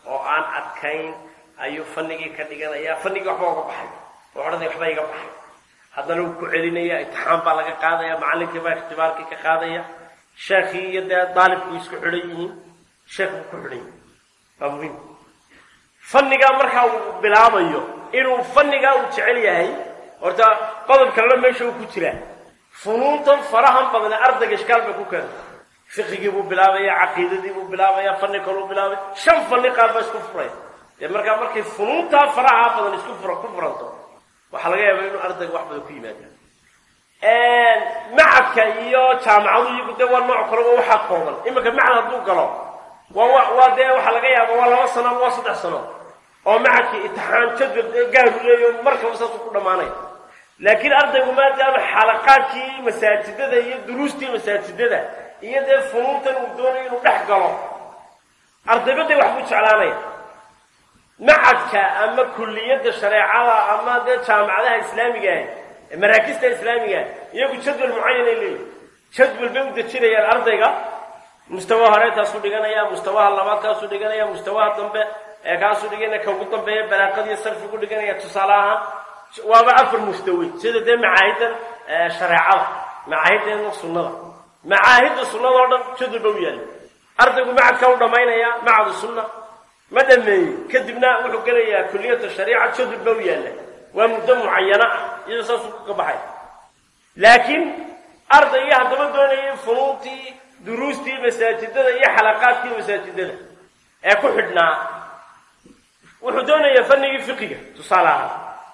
oo aan adkayn ayuu fanigii ka dhiganaya fanigii waxba uga baxay oo odhanaya waxba iga baxay haddana wuu ku celinaya imtixaan baa laga qaadaya macallinkii baa ikhtibaarkii ka qaadaya sheekhii iyo dee daalibku isku xidhan yihiin sheekh buu ku xidhan yahay waa muhiim fannigaa markaa uu bilaabayo inuu fannigaa uu jecel yahay horta qodob kalena meesha uu ku jiraa funuuntan farahan badne ardayga ishkaal bay ku keenta fiqigii buu bilaabaya caqiidadii buu bilaabaya fanni kaluu bilaabay shan fanni qaar baa isku furay dee markaa markay funuuntaa faraha badan isku fura ku furanto waxaa laga yaabaa inuu ardayga wax badan ku yimaada macadka iyo jaamacadu iyagu dee waa nooc kaleba waxaa kooban iminka macad hadduu galo waa waa dee waxaa laga yaaba waa laba sano ama waa saddex sano oo macadkii imtixaan jadwal gaaru leeyo markaba saasuu ku dhammaanaya laakiin ardaygu maadaama xalaqaadkii masaajidada iyo duruustii masaajidada iyo dee funuuntan uu doonayo inuu dhex galo ardayba dee wax buu jeclaanaya macadka ama kulliyadda shareecada ama dee jaamacadaha islaamiga ah maraakista islaamiga iyagu jadwal mucayan ay leeyihin jadwal bay u dejinayaan ardayga mustawa hore taasuu dhiganaya mustawaha labaad kaasuu dhiganaya mustawaha dambe ee kaasuu dhiganaya ka ugu dambeeya balaaqadiiyo sarfigu dhiganaya tusaale ahaan waaba afar mustawi sida dee macaahidan shareecada macaahideena sunnada macaahidda sunnada oo dhan jadwal ba u yaalla ardaygu macadka u dhammaynaya macadu sunna ma dhameeyey kadibna wuxuu gelayaa kuliyata shariica jadwal ba u yaalla waa muddo mucayana ah iyadoo saasuu ka baxay laakiin ardaygii haddaba doonayay funuuntii duruustii masaajidada iyo xalaqaadkii masaajidada ee ku xidhnaa wuxuu doonayaa fanigii fiqiga tusaale ahaan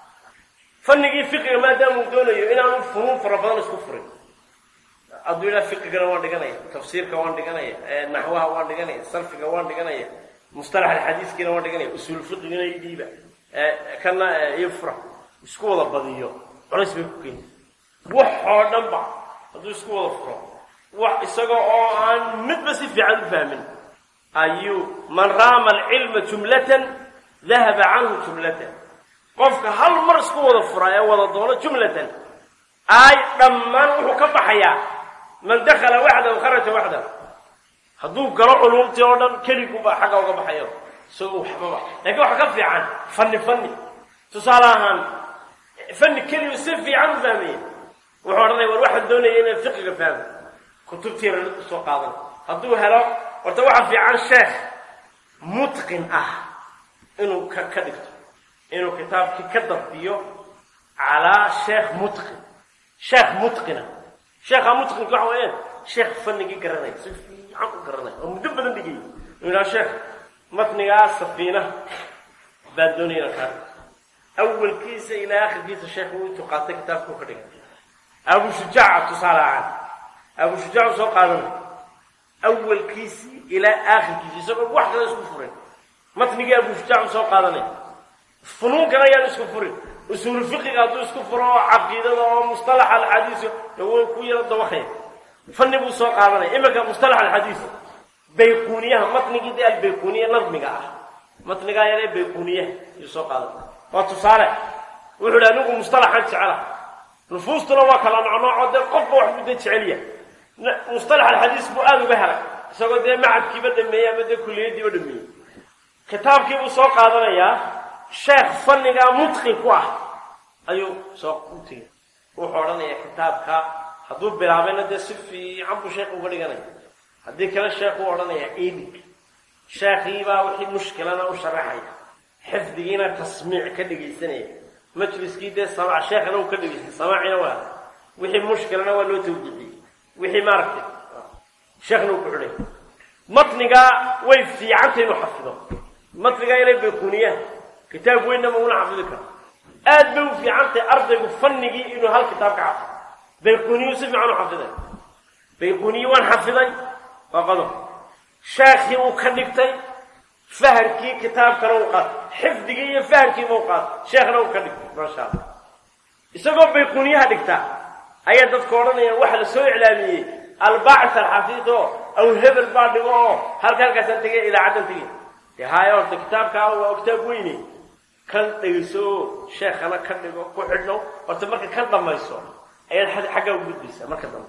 fanigii fiqiga maadaama uu doonayo inaanu funuun fara badan isku furin hadduu ilaa fiqigana waan dhiganaya tafsiirka waan dhiganaya naxwaha waan dhiganaya sarfiga waan dhiganaya mustalax alxadiiskiina waan dhiganaya usuul fiqigana i dhiiba kana iyo fura isku wada badiyo culays bay ku keeni wax oo dhan ba hadduu isku wada furo wax isaga oo aan midba si fiican u fahmin ayuu man raama alcilma jumlatan dahaba canhu jumlatan qofka hal mar isku wada fura ee wada doono jumlatan ay dhammaan wuxuu ka baxayaa man dakhala waxdahu kharaja waxdahu hadduu galo culumtii oo dhan keliguba xagga uga baxayo isagoo waxbaba lakiin waxa ka fiican fanni fanni tusaale ahaan fanni keligu si fiican u fahmaya wuxuu odhanaya war waxaan doonaya inaan fiqiga fahmo kutubtiina usoo qaadan hadduu helo horta waxa fiican sheekh mutqin ah inuu ka ka dhigto inuu kitaabkii ka dabdiyo calaa sheekh mutqin sheekh mutqina sheekha mutqinka waxa weeyaan sheekh fanigii garanaya si fiican u garanaya oo muddo badan dhigay inuu yidhaha sheekh matnigaa safiinaha baan doonaya inaan kaa awalkiisa ilaa akhirkiisa sheekhu intuu qaatay kitaabkuu ka dhigay abu shujaaca tusaale ahaan abu shujaac soo qaadanay awalkiisii ilaa aakhirkiisi isagoo wax kale isku furin matnigii abu shujaac soo qaadanay funuunkan ayaan isku furin usuulu fiqiga hadduu isku furo oo caqiidada oo mustalax alxadiis way ku yaro dawakaya fanni buu soo qaadanaya iminka mustalax alxadiis bayquniyaha matnigii de albayquniya nadmiga ah matnigaa yaree bayquniyaha ayuu soo qaadanay waa tusaale wuxuu hi anigu mustalaxan jecela nufuustuna waa kala nocnooco dee qofba wax buu dee jecel yahay mustalax alxadiis buu aada uga helay isagoo dee macadkiiba dhameeyey ama dee kuliyadiiba dhameeyey kitaabkiibuu soo qaadanayaa sheekh fannigaa mutqin ku ah ayuu soo u tegay wuxuu odhanayaa kitaabka hadduu bilaabayna dee si fiican buu sheekh uga dhiganaya haddii kale sheekhuu odhanayaa idig sheekhiibaa wixii mushkilana u sharaxaya xifdigiina tasmiic ka dhegaysanaya majliskii dee samaac sheekhna uu ka dhegaystay samaacina waa wixii mushkilana waa loo tawjixiyey wixii maaragtay sheekhna uu ku xidhay matnigaa way fiicantay inuu xafido matnigaa inay bayquniyaan kitaab weynama una xafidi karo aad bay u fiicantahay ardaygu fanigii inuu hal kitaab ka xafido bayquniyu si fiican u xafiday bayquniyi waan xafiday waa qodob sheekhii uu ka dhigtay fahamkii kitaabkana uu qaatay xifdigii iyo fahamkiiba u qaatay sheekhna uu ka dhigtay maasha allah isagoo bayquniyaha dhigtaa ayaa dadka odhanayaan waxa la soo iclaamiyey albaacis alxafiid oo aw hebel baa dhigo oo halka halkaasaan tegay idaacaddan tegay dee haaya horta kitaabkaa waa kitaab weyne kan dhegayso sheekhana ka dhigo ku xidhno horta marka kan dhamayso ayaad xaggaa u gudbaysaa marka dambe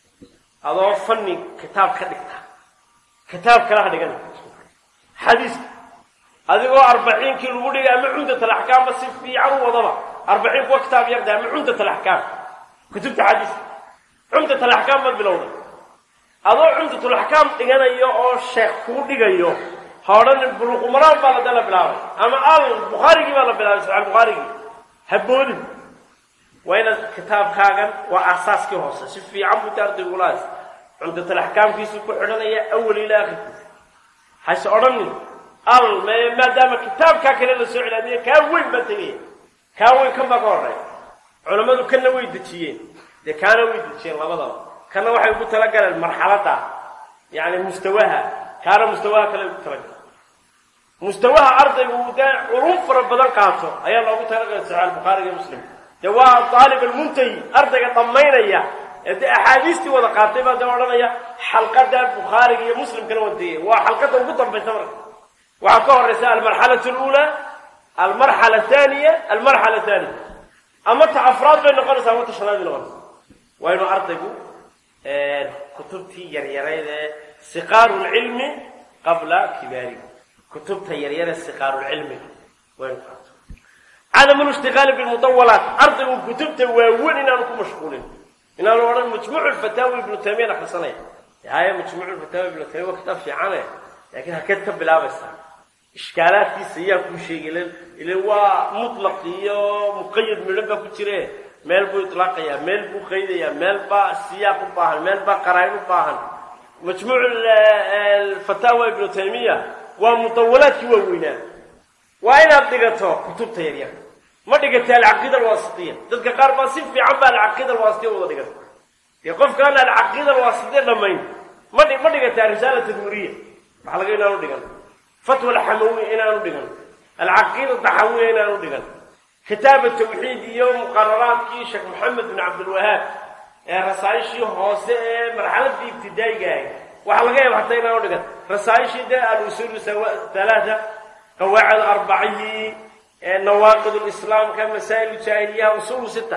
adoo fanni kitaab ka dhigta kitaab kale ha dhigan xadiiska adigoo arbaciinkii lagu dhigay ama cumdat alaxkaamba si fiican u wadaba arbaciinku waa kitaab yarda ama cumdat alaxkaam kutubta xadiiska cumdat alaxkaam baad bilowday adoo cumdatulaxkaam dhiganayo oo sheekh kuu dhigayo ha odhanin buluqumaraal baa lada la bilaabay ama al bukhaarigii baa la bilaabay saxiix bukhaarigii ha boodin waa inaad kitaabkaagan waa aasaaskii hoose si fiican buu ta ardaygulaas cumdatalaxkaamkiisu ku xidhanaya awal ilaa akhirkiisa hase odhanin al maadaama kitaabkaa kale la soo cilaamiye kaa weyn baa tegaya kaa weyn kan baa ka horey culammadu kanna way dejiyeen dee kaana way dejiyeen labadaba kana waxay ugu talagaleen marxaladda yani mustawaha kaana mustawaha kale ugu talagaleen mustawaha ardaygu uu dee culum fara badan qaato ayaa loogu talagalay saxiix bukhaariga iyo muslim dee waa daalib almuntahi ardayga dhammaynaya ee dee axaadiistii wada qaatay baa dee odhanaya xalqada bukhaariga iyo muslimkana wadeeye waa xalqada ugu dambaysa marka waxaa ka horeysa almarxalatu lula almarxala athaniya almarxala thaniya ama ta afraad bay noqonaysaa ama ta shanaad bay noqonaysa waa inuu ardaygu kutubtii yaryarayd ee siqaaru lcilmi qabla kibaarihi kutubta yaryare siqaaru lcilmiga waa inu qaato cadamu lishtiqaali bilmudawalaat ardaygu kutubta waaweyn inaanu ku mashquulin inaanu odhan majmuucu lfataawi ibnu taymiya akhrisanaya haya majmuucu lfataawi ibnu taymiya waa kitaab fiicane laakiin hakeed ka bilaabaysaa ishkaalaadkiisa yaa kuu sheegay ile waa mutlaq iyo muqayad midho baa ku jire meel buu itlaaqayaa meel buu qaydayaa meel baa siyaaq u baahan meel baa qaraain u baahan majmuuc fataawa ibnu taymiya waa mudawalaadkii waaweynaa waa inaad dhigato kutubta yaryar ma dhigata alcaqiida alwaasitiya dadka qaar baa si fiican ba alcaqiida alwaasitiya wada dhigata dee qofkaan alcaqiida alwaasitiya dhammayn ma ma dhigata risaala tadmuriya waxa laga inaanu dhigan fatwa alxamawiya inaanu dhigan alcaqiida daxawiya inaanu dhigan kitaab tawxiid iyo muqararaadkii sheekh maxamed bin cabdilwahaab ee rasaaishii hoose ee marxaladii ibtidaa'iga ahay waxaa laga yaaba hataa inaanu dhigan rasaaishii dee alusul halaata qawaacid arbacihii nawaaqid lislaamka masaa'il jaahiliyaha usulu sita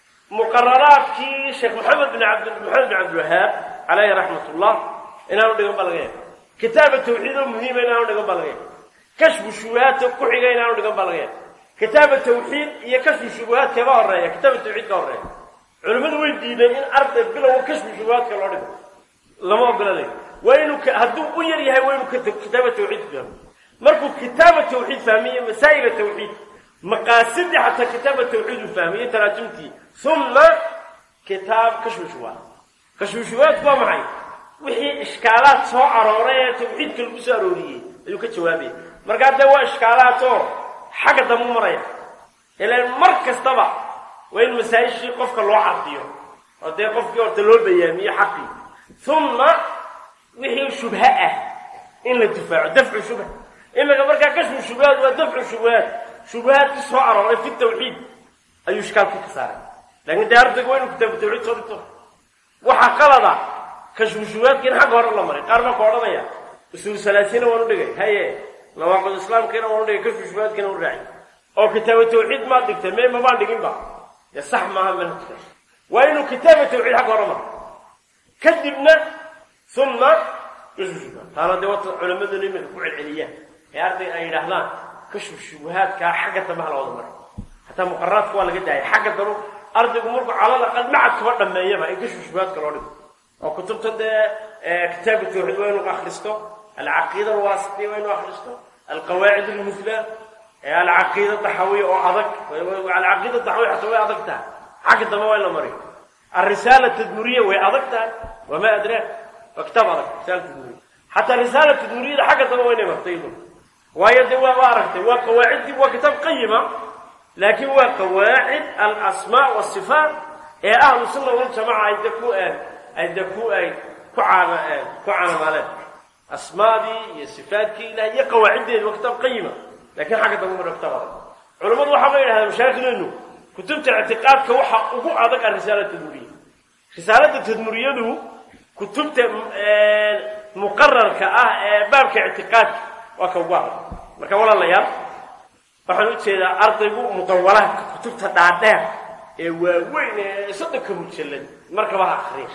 muqararaadkii sheekh maxamed bin abd maxamed bin cabdilwahaab caleyhi raxmat ullah inaanu dhigan baa laga yaaba kitaaba tawxiid oo muhiima inaanu dhigan baa laga yaaba kashfu shubahaadka ku xiga inaanu dhigan baa laga yaaba kitaaba tawxiid iyo kashfu shubuhaad kaba horeeya kitaaba tawxiid ka horeeya culimmadu way diideen in arday bilowga kashfu shubuhaadka loo dhigo lama ogolanayo waa inuu hadduu u yar yahay waa inuu kitaaba tawxiid fahmo markuu kitaaba tawxiid fahmiyo masaa'ila tawxiid maqaasidii xataa kitaaba tawxiid uu fahmiyo taraajumtii uma kitaab kashfu shubuhaad kashfu shubuhaadku waa maxay wixii ishkaalaad soo arooray ee tawxiidka lagu soo arooriyey ayuu ka jawaabaya markaa dee waa ishkaalaad oo xagga dambu maraya ilan mar kastaba waa in masaa-ishii qofka loo cadiyo oo dee qofkii horta loo bayaamiyo xaqii uma wixii shubha ah in la difaaco dafcu shubha imika markaa kashfu shubuhaad waa dafcu shubuhaad shubuhaadkii soo arooray fi tawxiid ayuu ishkaalkii ka saaray laakiin dee ardaygu waa inuu kitaabu tawxiid soo dhigto waxaa qalada kashfu shubuhaadkiina xagga hore la maray qaar baa ka odhanaya usuul salaasiina waan u dhigay haye nawaaqid islaamkiina waan u dhigay kashfu shubuhaadkiina u raaci oo kitaaba tawxiid maad dhigtay mee mabaan dhiginba dee sax maaha manhajka waa inuu kitaaba tawxiid xagga hore maro kadibna uma kashfu shubuhaad taana dee wata culammaduna iminka ku celceliyaan ee arday ay yidhaahdaan kashfu shubuhaadkaa xagga dambe ha la wada maro hataa muqararaadka waa laga daayay xagga dambe ardaygu markuu calal aqal macad kaba dhameeyaba in kashfu shubuhaadka loo dhigo oo kutubta dee kitaabu tawxiid waa inuu akhristo alcaqiida alwaasitiya waa inuu akhristo alqawaacid almusla alcaqiida daxawiya oo adag alcaqiida daxawiya xataa way adag tahay xagga dambe waa in la mariyo alrisaala tadmuriya way adag tahay wamaa adraak waa kitaab adag risaala tadmuriya xataa risaala tadmuriyada xagga dambe waa inay martay iyadu waayo dee waa waa aragtay waa qawaaciddii waa kitaab qayima laakiin waa qawaacid alasmaa wasifaat ee ahlu sunna waljamaca ay de ku ay de ku ay ku caana ku caanamaaleen asmaadii iyo sifaadkii ilaah iyo qawaaciddeedi waa kitaab qayima lakiin xagga dambe mara kitaab adag culammadu waxaa la yidhahdaa mashaakileynu kutubta ictiqaadka waxa ugu adag a risaala tadmuriya risaalada tadmuriyadu kutubta muqararka ah ee baabka ictiqaadka waa ka ugu adag marka walaalayaal waxaan ujeedaa ardaygu mudawalaadka kutubta dhaadheer ee waaweyn ee soddonka mujallad markaba ha akriya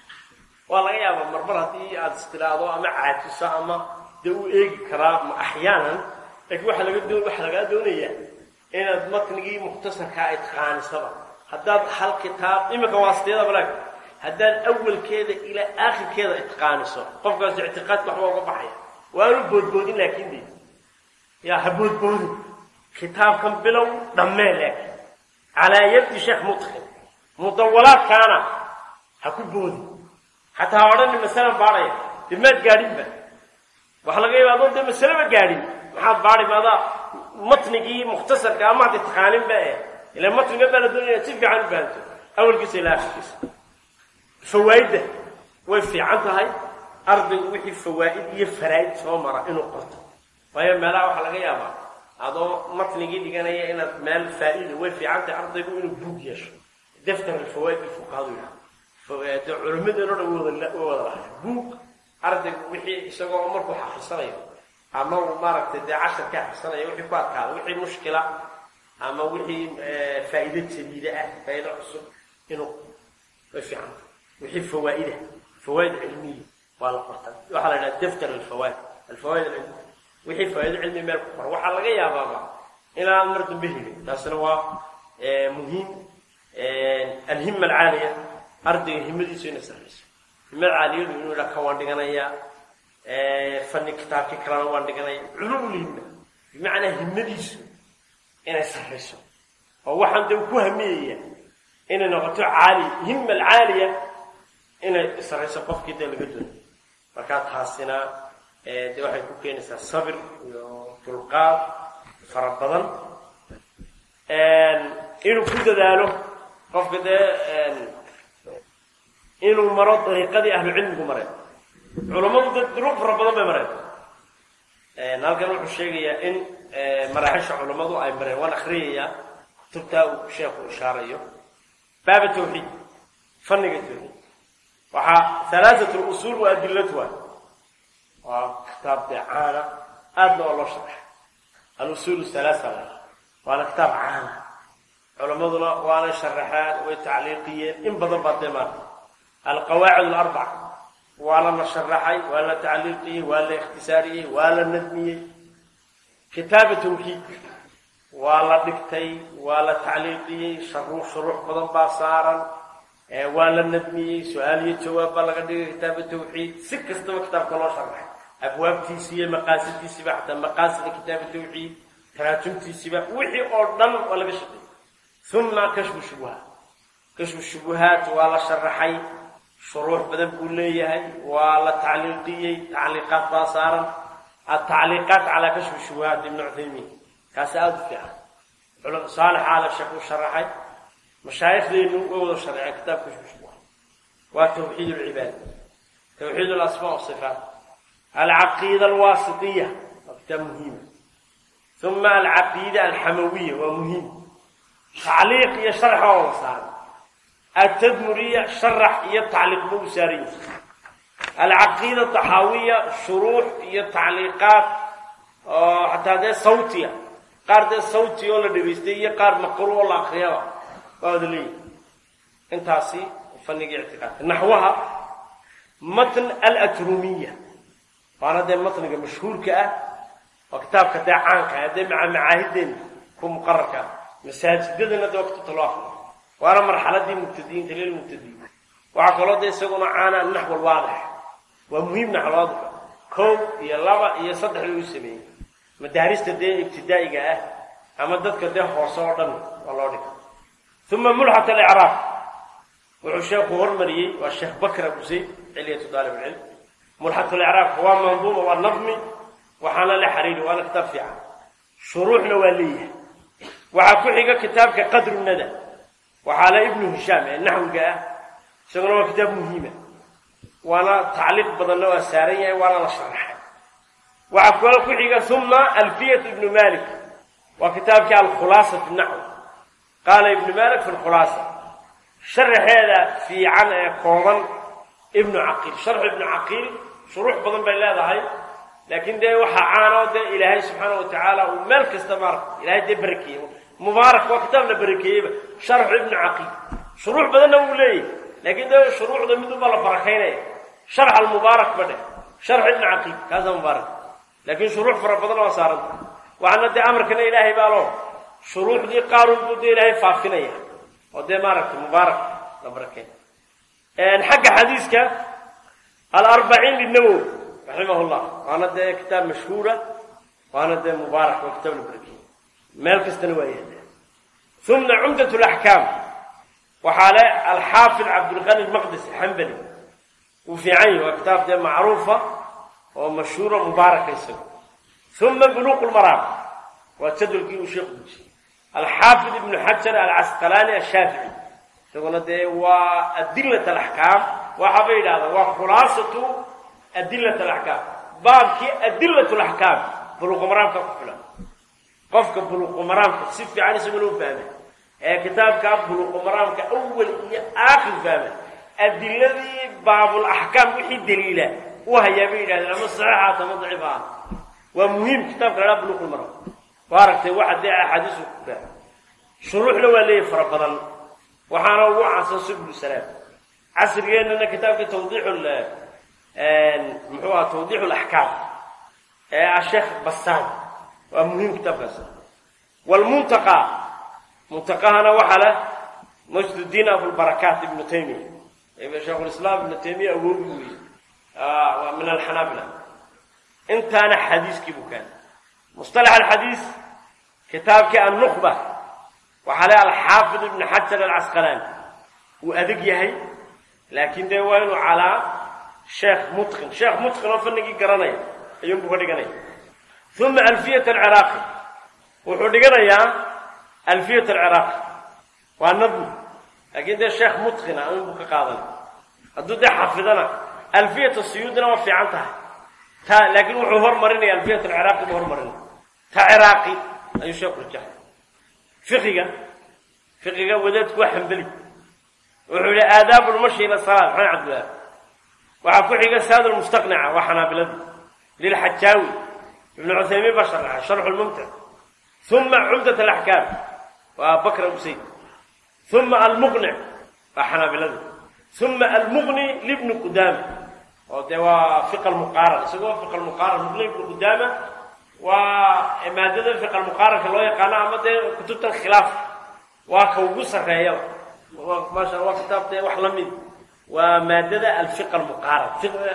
waa laga yaabaa marmar haddii aada istiraado ama caajiso ama dee u eegi karaa ma axyaanan laakiin waxaa laga doo waxaa lagaa doonayaa inaad matnigii mukhtasarkaa itqaanisaba haddaad hal kitaab iminka waa sideeda balaag haddaad awalkeeda ilaa aakhirkeeda itqaaniso qofkaas ictiqaadka waxba uga baxaya waanu boodboodin laakiin de yaa ha boodboodin kitaabkan bilow dhammee laakiin calaa yadi sheekh mutqin mudawalaadkaana ha ku boodin xataa ha odhani masalan baadhaya dee maad gaadhinba waxaa laga yaaba adoon dee masaleba gaadhin maxaad baadhi maadaa matnigii mukhtasarka amaad itqaaninba eh ilaa matniga baa la doonaya si fiican u fahanto awalkiisa ilaa akhirkiisa fawaa'idda way fiican tahay ardaygu wixii fawaa'id iyo faraa'id soo mara inuu qorto waayo meelaha waxaa laga yaabaa adoo matnigii dhiganaya inaad meel faa'iida way fiican tahay ardaygu inuu buug yeesho daftar alfawaa'id alfuqahaadu yidhaha de culimmadeenoo dhan way wada way wada lahay buug ardaygu wixii isagoo markuu xafisanayo ama uu maaragtay dee cashar ka xafisanayo wixii ku adkaada wixii mushkila ama wixii faa'iido jadiida ah faa'iido cusub inuu way fiican tahay wixii fawaa'ida fawaa'id cilmiya waa la qorta waxaa la yidhaha daftar alfawaa'id alfawaa'id alcilmiya wixii faa'iido cilmi meel ku qora waxaa laga yaabaaba inaan mar dambe helin taasina waa muhiim alhima alcaaliya ardayga himadiisu inay sarrayso himada caaliyadu inuu idhaa ka waan dhiganayaa fani kitaabkii kalena waan dhiganaya culumul himma bimacnaa himadiisu inay sarrayso oo waxaan dee ku hamiyaya inay noqoto caali hima alcaaliya inay sarrayso qofkii dee laga doonayo markaa taasina dee waxay ku keenaysaa sabir iyo dulqaad fara badan inuu ku dadaalo qofka dee inuu maro dariiqadii ahlucilmigu mareen culammadu dad duruq fara badan bay mareen halkan wuxuu sheegayaa in maraaxisha culammadu ay mareen waan akriyayaa kutubtaa uu sheekhu ishaarayo baaba tawxiid fanniga tawxiid waxaa halaatat lusuul wa adilatuha waa kitaab dee caana aadna waa loo sharaxay alusuul halaasa la waana kitaab caana culammaduna waanay sharaxeen way tacliiqiyeen in badan baa dee maarta alqawaacid alarbaca waa lana sharaxay waa la tacliiqiyey waa la ikhtisaariyey waa la nadmiyey kitaaba tawxiid waa la dhigtay waa la tacliiqiyey sharuux shuruux badan baa saaran waa la nadmiyey su-aal iyo jawaab baa laga dhigay kitaaba tawxiid si kastaba kitaabka loo sharaxay abwaabtiisiiyo maqaasidiisiiba xataa maqaasida kitaaba tawxiid taraajumtiisiiba wixii oo dhan waa laga shaqeeyey uma kashfu shubuhaat kashfu shubuhaat waa la sharaxay shuruux badan buu leeyahay waa la tacliiqiyey tacliiqaad baa saaran atacliiqaat calaa kashfi shubuhaat ibnu cuthaymiin kaasi aada u fiican saalix aala sheekh uu sharaxay mashaayikhdeenu way wada sharaceen kitaab kashfu shubuhaat waa tawxiid lcibaad tawxiid alasmaa wasifaat alcaqiida alwaasitiya waa kitaab muhiima uma alcaqiida alxamawiya waa muhiim tacliiq iyo sharx waa wada saaran التدمرية شرح iyo تعليق buu saaran العقيدة الطحاوية شروح iyo تعليقات oo حتى dee صوتية qaar dee صوتي oo la dhageystay iyo qaar maqru oo la akriyaba waa wada leeyihi intaasi fanniga اعtiقاadka نaxwaha matn الأترومية waana dee matniga mashhuurka ah oo kitaabka dee caanka ah dee maca macaahideen ku muqararka masaajidadana dee waqti loo akriyo waana marxaladii mubtadiinta lilmubtadiin waxaa kaloo de isaguna caana naxw alwaadix waa muhiim naxwalwaadix kow iyo laba iyo saddex lagu sameeyey madaarista dee ibtidaa'iga ah ama dadka dee hoose oo dhan waa loo dhigay uma mulxat alicraab wuxuu sheekhu hormariyey waa sheekh bakr abu zayd cilyatu daalib ilcilm mulxat alicraabka waa manduuma waa nadmi waxaana la xariiri waana kitaab fiican shuruuxna waa leeyahay waxaa ku xiga kitaabka qadru nada waxaa la ibnu hishaam ee naxwiga ah isaguna waa kitaab muhiima waana tacliiq badanna waa saaran yahay waana la sharaxay waxaa kaloo ku xiga uma alfiyat ibnu malik waa kitaabkii alkhulaasa fi naxw qaala ibnu malik fi lkhulaasa sharaxeeda fiican ee kooban ibnu caqiil sharxu ibnu caqiil shuruux badan bay leedahay laakiin dee waxaa caanoo dee ilaahay subxaana wa tacaala uu meel kasta maarata ilahay dee barakeeye mubaarak waa kitaab la barakeeyeyba sharxu ibnu caqiil shuruux badanna wuu leeyahy laakiin dee shuruucda mid unbaa la barakaynaya sharx almubaarak ba dheh sharxu ibnu caqiil kaasaa mubaarak laakiin shuruux fara badan waa saaranta waxaana dee amarkana ilaahay baa loo shuruucdii qaarun buu dee ilaahay faafinaya oo dee maaragtay mubaarak la barakeen xagga xadiiska alarbaciin linawowi raximah llah waana dee kitaab mashhuura waana dee mubaarak waa kitaab la barakeeyey meel kastana waa yaala uma cumdat laxkaam waxaa le alxaafid cabdulqani maqdisi xambali wuu fiican yahi waa kitaab dee macruufa oo mashhuura mubaaraka isago uma buluuq lmaraam waa jadwalkii uu sheekhu dejiyey alxaafid ibnu xajar alcasqalaani ashaafici isaguna dee waa adilat alaxkaam waxa bay yidhahdaan waa khulaasatu adilat alaxkaam baabkii adilat laxkaam buluuqumaraamka ku filan qofka buluuqumaraamka si fiican isaguna u fahmay ee kitaabkaa buluuqumaraamka awal iyo aakhir fahmay adiladii baabulaxkaam wixii daliila u hayaa bay yidhahdeen ama saxiixaata ama daciif ah waa muhiim kitaabka lahaa buluuqulmaraam waa aragtay waxa dee axaadiisu ku fahmay shuruuxna waa leeyahy fara badan waxaana ugu caansan subul salaam casrigeennana kitaabkii tawdiixu muxuu aha tawdiixu laxkaam ee asheekh basaan waa muhiim kitaabkaas walmuntaqa muntaqahana waxaa leh majdudiin abulbarakaat ibnu taymiya sheikhulislaam ibnu taymiya awoogi weeye waa min alxanaabila intaana xadiiskii buu kaana mustalax alxadiis kitaabkii annukba waxaa le alxaafid ibnu xajar alcasqalaani wuu adag yahay laakiin dee waa inuu calaa sheekh mutqin sheekh mutqin oo fanigii garanaya ayuunbuu ka dhiganaya uma alfiyat alciraaqi wuxuu dhiganayaa alfiyat alciraaqi waa nadmi laakiin dee sheekh mutqina ayuunbuu ka qaadanay hadduu dee xafidana alfiyat siyuudina waa fiican tahay ta laakiin wuxuu hormarinaya alfiyat alciraaqi buu hormarinaya ta ciraaqi ayuu sheekhu rajaxay fiqiga fiqiga wadaadku waa xambeli wuxuu yihi aadaabu lmashi ila salaat maxamed cabdillaah waxaa ku xiga saad lmustaqnica waa xanaabilada lilxajaawi ibnu cuthaymiin baa sharaxay sharxu lmumtic uma cumdat alaxkaam waa bakr usayd uma almuqnic waa xanaabilada uma almuqni libni qudaama oo dee waa fiqa lmuqaaran isagoo fiqa lmuqaaran muqni ibnu qudaama waa maadada fiqa lmuqaaranka loo yaqaano ama dee kutubtan khilaaf waa ka ugu sarreeyaba maasha waa kitaab dee wax la mid waa maadada alfiqa almuqaaran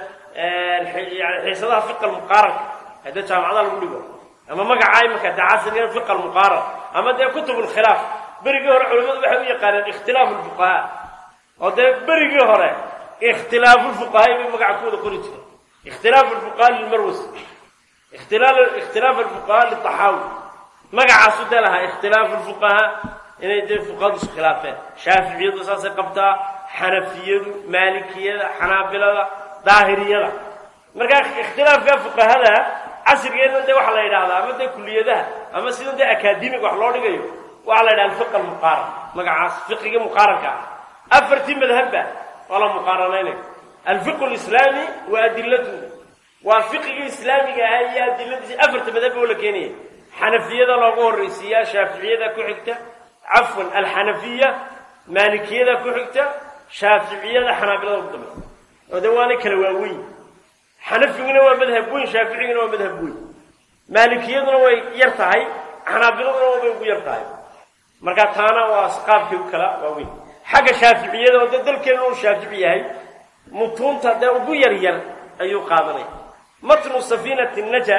xiisadaha fiqa almuqaaranka hadee jaamacada lagu dhigo ama magaca imanka dee casrigan fiqa almuqaaran ama dee kutub lkhilaaf berigii hore culimadu waxay u yaqaaneen ikhtilaafu lfuqahaa oo dee berigii hore ikhtilaafu lfuqahaa bay magaca ku wada qori jireen ikhtilaafu lfuqahaa lilmarwasi ikhtilaaf alfuqahaa litaxaawi magacaasu dee lahaa ikhtilaafu lfuqahaa inay dee fuqahadu isu khilaafeen shaaficiyadu saasay qabtaa xanafiyadu maalikiyada xanaabilada daahiriyada markaa ikhtilaafka fuqahada casrigeedna dee waxaa la yidhahdaa ama dee kuliyadaha ama sida dee akaademig wax loo dhigayo waxaa la yidhaha alfiqa almuqaaran magacaas fiqigii muqaaranka ah afartii madhabba waa la muqaaranaynayo alfiqu lislaami wa adilatuhu waa fiqigii islaamiga ahaa iyo adiladiisi afarta madhabba oo la keenaya xanafiyada loogu horraysiiyaa shaaficiyada ku xigta cafwan alxanafiya maalikiyada ku xigta shaaficiyada xanaabilada ugu dambaysa oo de waana kala waaweyn xanafiguna waa madhab weyn shaaficiguna waa madhab weyn maalikiyaduna way yar tahay xanaabiladuna way ugu yar tahay marka taana waa qaabkii u kala waaweyn xagga shaaficiyada oo dee dalkeena uu shaafici yahay mutuunta dee ugu yar yar ayuu qaadanaya matnu safiinati naja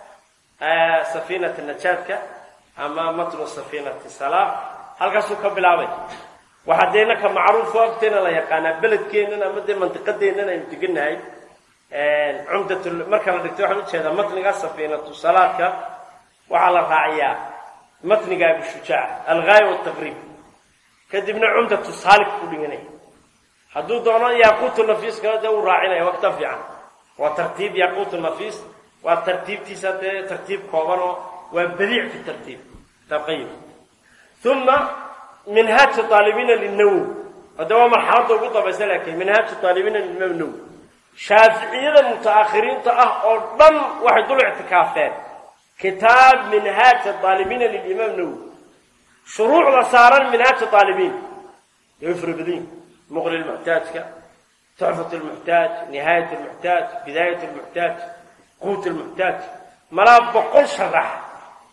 safiinati najaadka ama matnu safiinati salaam halkaasuu ka bilaabay waxaa dee naka macruufo agteena la yaqaanaa beledkeennan ama dee mantiqadeennan aynu degannahay cumdat marka la dhigto waxaan ujeedaa matniga safiinatu salaadka waxaa la raaciyaa matniga abishujaac alghaaya wataqriib kadibna cumdatu saalik ku dhiganaya hadduu doono yaaquutu nafiiskana dee uu raacinaya waa kitaab fiican waa tartiib yaaquutu nafiis waa tartiibtiisa dee tartiib kooban oo waa badiic fi tartiib kitaab qayim uma minhaaju aalibiina linawowi hadda waa marxaladda ugu dambaysa laakiin minhaaju aalibiina limaam nawowi shaaficiyada mutaakhiriinta ah oo dhan waxay dul ictikaafeen kitaab minhaaja aalibiina lilimaam nawowi shuruucda saaran minhaaja aalibiin way fara badan muqni lmuxtaajka tuxfat lmuxtaaj nihaayat lmuxtaaj bidaayat lmuxtaaj quut lmuxtaaj malaa boqol sharax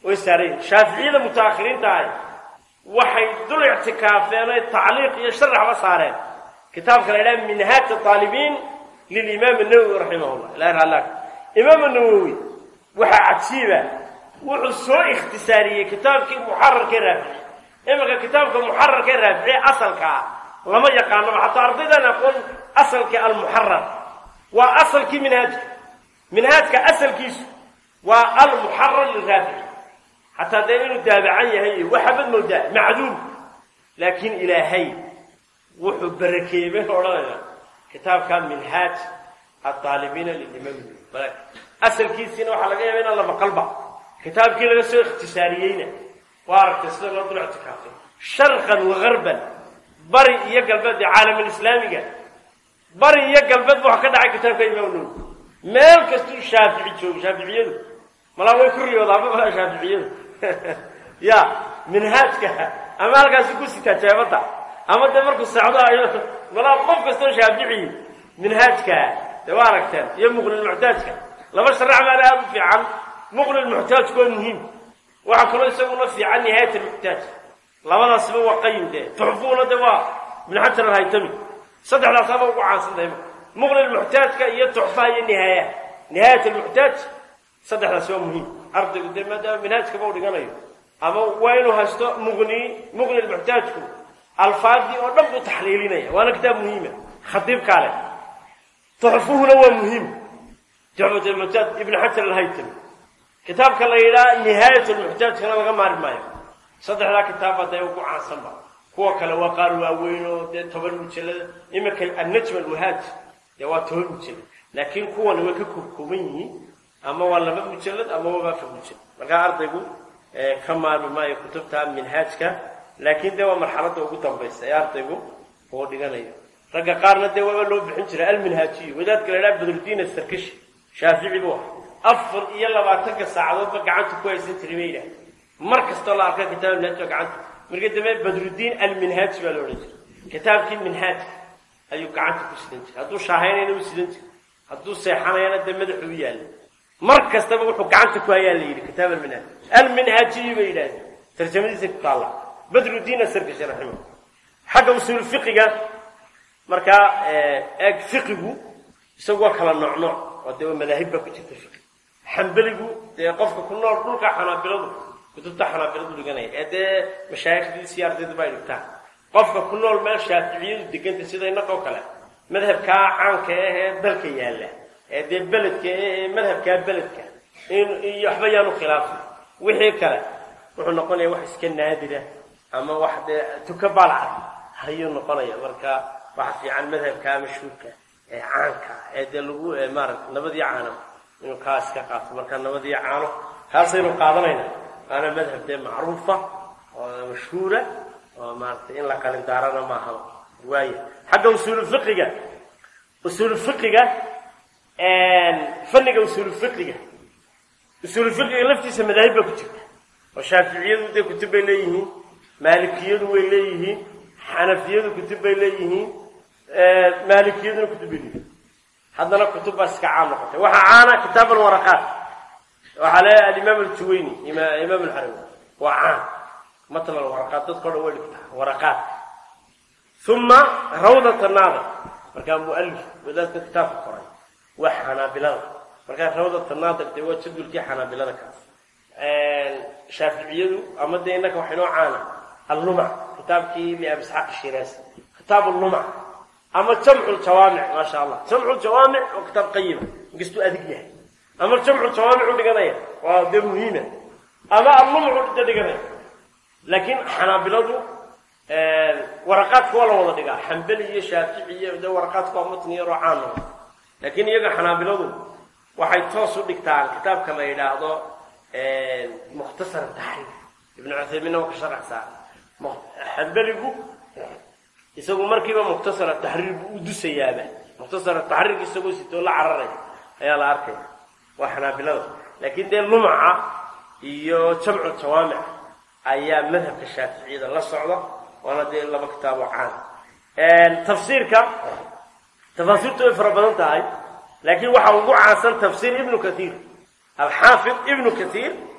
way saarayin shaaficiyada mutaakhiriinta ahay waxay dul ictikaafeen oy tacliiq iyo sharaxba saareen kitaabka la yidhaha minhaaj aalibiin lilimaam nawowi raximahullah ilahi raalaak imaam nawowi waxaa cajiiba wuxuu soo ikhtisaariyey kitaabkii muxararkee raafici iminka kitaabka muxararkee raafici asalka ah lama yaqaanaba xataa ardaydan aqoon asalkii almuxarar waa asalkii minhaajka minhaajka asalkiisu waa almuxarar liraafici xataa dee inuu daabacan yahay waxabad moodaa macduum laakiin ilaahay wuxuu barakeeyey baynu odhanayna kitaabka minhaaj aaalibiina lilimaam asalkiisiina waxaa laga yaaba inaan la maqalba kitaabkii laga soo ikhtisaariyeyna waa aragtay sida loo dul ictikaafay sharqan wagarban bari iyo galbeed ee caalamulislaamiga bari iyo galbeed bu waxa ka dhacay kitaabka imaam nawowi meel kastuu shaafici joogo shaaficiyadu malaa way ku riyoodaa ma shaaficiyadu ya minhaajka ama halkaasi ku sitaa jeebadda ama dee markuu socdo ayo malaa qof kastoo shaaficiyi minhaajka dee waa aragteen iyo muqnilmuxtaajka laba sharax baana aada u fiican muqnilmuxtaajku waa muhiim waxaa kaloo isaguna fiican nihaayat almuxtaaj labadaasba waa qayim dee tuxfuuna de waa ibn xajar alhaytami saddexdaasaaba ugu caansantahay muqnilmuxtaajka iyo tuxfaha iyo nihaaya nihaayat almuxtaaj saddexdaasi waa muhiim ardaygu dee maadaama minhaajkaba u dhiganayo ama waa inuu haysto muqni muqni lmuxtaajku alfaadii oo dhan buu taxliilinaya waana kitaab muhiima khadiibkaa leh tuxfuhuna waa muhiim tuxfat lmuxtaaj ibn xajar alhaytami kitaabka la yidhaha nihaayat lmuxtaajkana laga maari maayo saddexdaa kitaabba dee ugu caansanba kuwa kale waa qaar waaweyn oo dee toban mujallada iminka annajm alwahaaj dee waa toban mujallad laakiin kuwan way ka koobkooban yihiin ama waa laba mujallad ama waa afar mujallad markaa ardaygu ka maarmi maayo kutubta minhaajka laakiin dee waa marxaladda ugu dambaysa ee ardaygu uu dhiganayo ragga qaarna dee waaba loo bixin jiray alminhaajiyo wadaadka la idhaha badrudiin asarkashi shaafici buu ah afar iyo labaatanka saacadoodba gacanta ku haysan jiray bay yidhahdeen mar kastoo la arka kitaab minhaaj baa gacanta markii dambe badrudiin alminhaaji baa la odhan jiray kitaabkii minhaajka ayuu gacanta ku sidan jiray hadduu shaahaynayna u sidan jiray hadduu seexanayana dee madaxu u yaalla mar kastaba wuxuu gacanta ku hayaa la yidhi kitaab alminhaaj alminhaajiyi bay yidhahdeen tarjamadiisa ku taalla badrudiin asarkashi raximah xagga usuul fiqiga markaa eeg fiqigu isagu waa kala nooc nooc oo dee madaahib baa ku jirta fiqi xambeligu dee qofka ku nool dhulka xanaabiladu kutubta xanaabiladu dhiganaya ee dee mashaayikdiisi ardaydu bay dhigtaan qofka ku nool meel shaaficiyadu deganta sida innaqoo kale madhabkaa caanka ah ee dalka yaalla ee dee beledka ee madhabkaa beledka iyo waxba yaanu khilaafin wixii kale wuxuu noqonaya wax iska naadira ama wax dee tuka balcad ayuu noqonaya marka waxa fiican madhabkaa mashhuurka ee caanka ee dee lagu maarata nabadii caano inuu kaa iska qaato marka nabadii caano kaasaynu qaadanayna waana madhab dee macruufa oo mashhuura oo maarata in la qalindaarana maaha waaya xagga usuulu fiqiga usuulu fiqiga fanniga usuulu fiqiga usuulu fiqiga laftiisa madaahib baa ku jirta oo shaaficiyadu dee kutub bay leeyihiin maalikiyadu way leeyihiin xanafiyadu kutub bay leeyihiin maalikiyaduna kutub bay leeyihiin haddana kutub baa iska caan noqotay waxaa caana kitaab alwaraqaat waxaa le alimaam aljuwayni imaam alxarawi waa caan matn alwaraqaat dadka o dhan way dhigtaa waraqaat uma rawdat naada markaa mualif wadaadka kitaabka qoray waa xanaabilada markaa rawdat naadir dee waa jadulkii xanaabilada kaas shaaficiyadu ama dee innaka waxa inoo caana allumac kitaabkii liabi isxaaq shiraasi kitaab allumac ama jamcu ljawaamic maasha allah jamcu ljawaamic oo kitaab qayima inkastuu adig yahay ama jamcu jawaamic u dhiganaya waa dee muhiima ama allumcu da dhiganaya laakiin xanaabiladu waraqaadka waa la wada dhigaa xambeli iyo shaafici iyo dee waraqaadka waa matni yaroo caan noqda laakiin iyaga xanaabiladu waxay toos u dhigtaan kitaabka la yidhaahdo mukhtasar taxriir ibnu cuthaymiinna waa ka sharaxsaa xambeligu isagu markiiba mukhtasar taxriir buu u dusayaaba mukhtasar taxriirka isagoo sitoo la cararaya ayaa la arkaya waa xanaabilada laakiin dee lumaca iyo jamcu jawaamic ayaa madhabka shaaficiyada la socda waana dee laba kitaaboo caan tafsiirka tafaasiirtu way fara badan tahay laakiin waxaa ugu caansan tafsiir ibnu kathiir alxaafid ibnu kathiir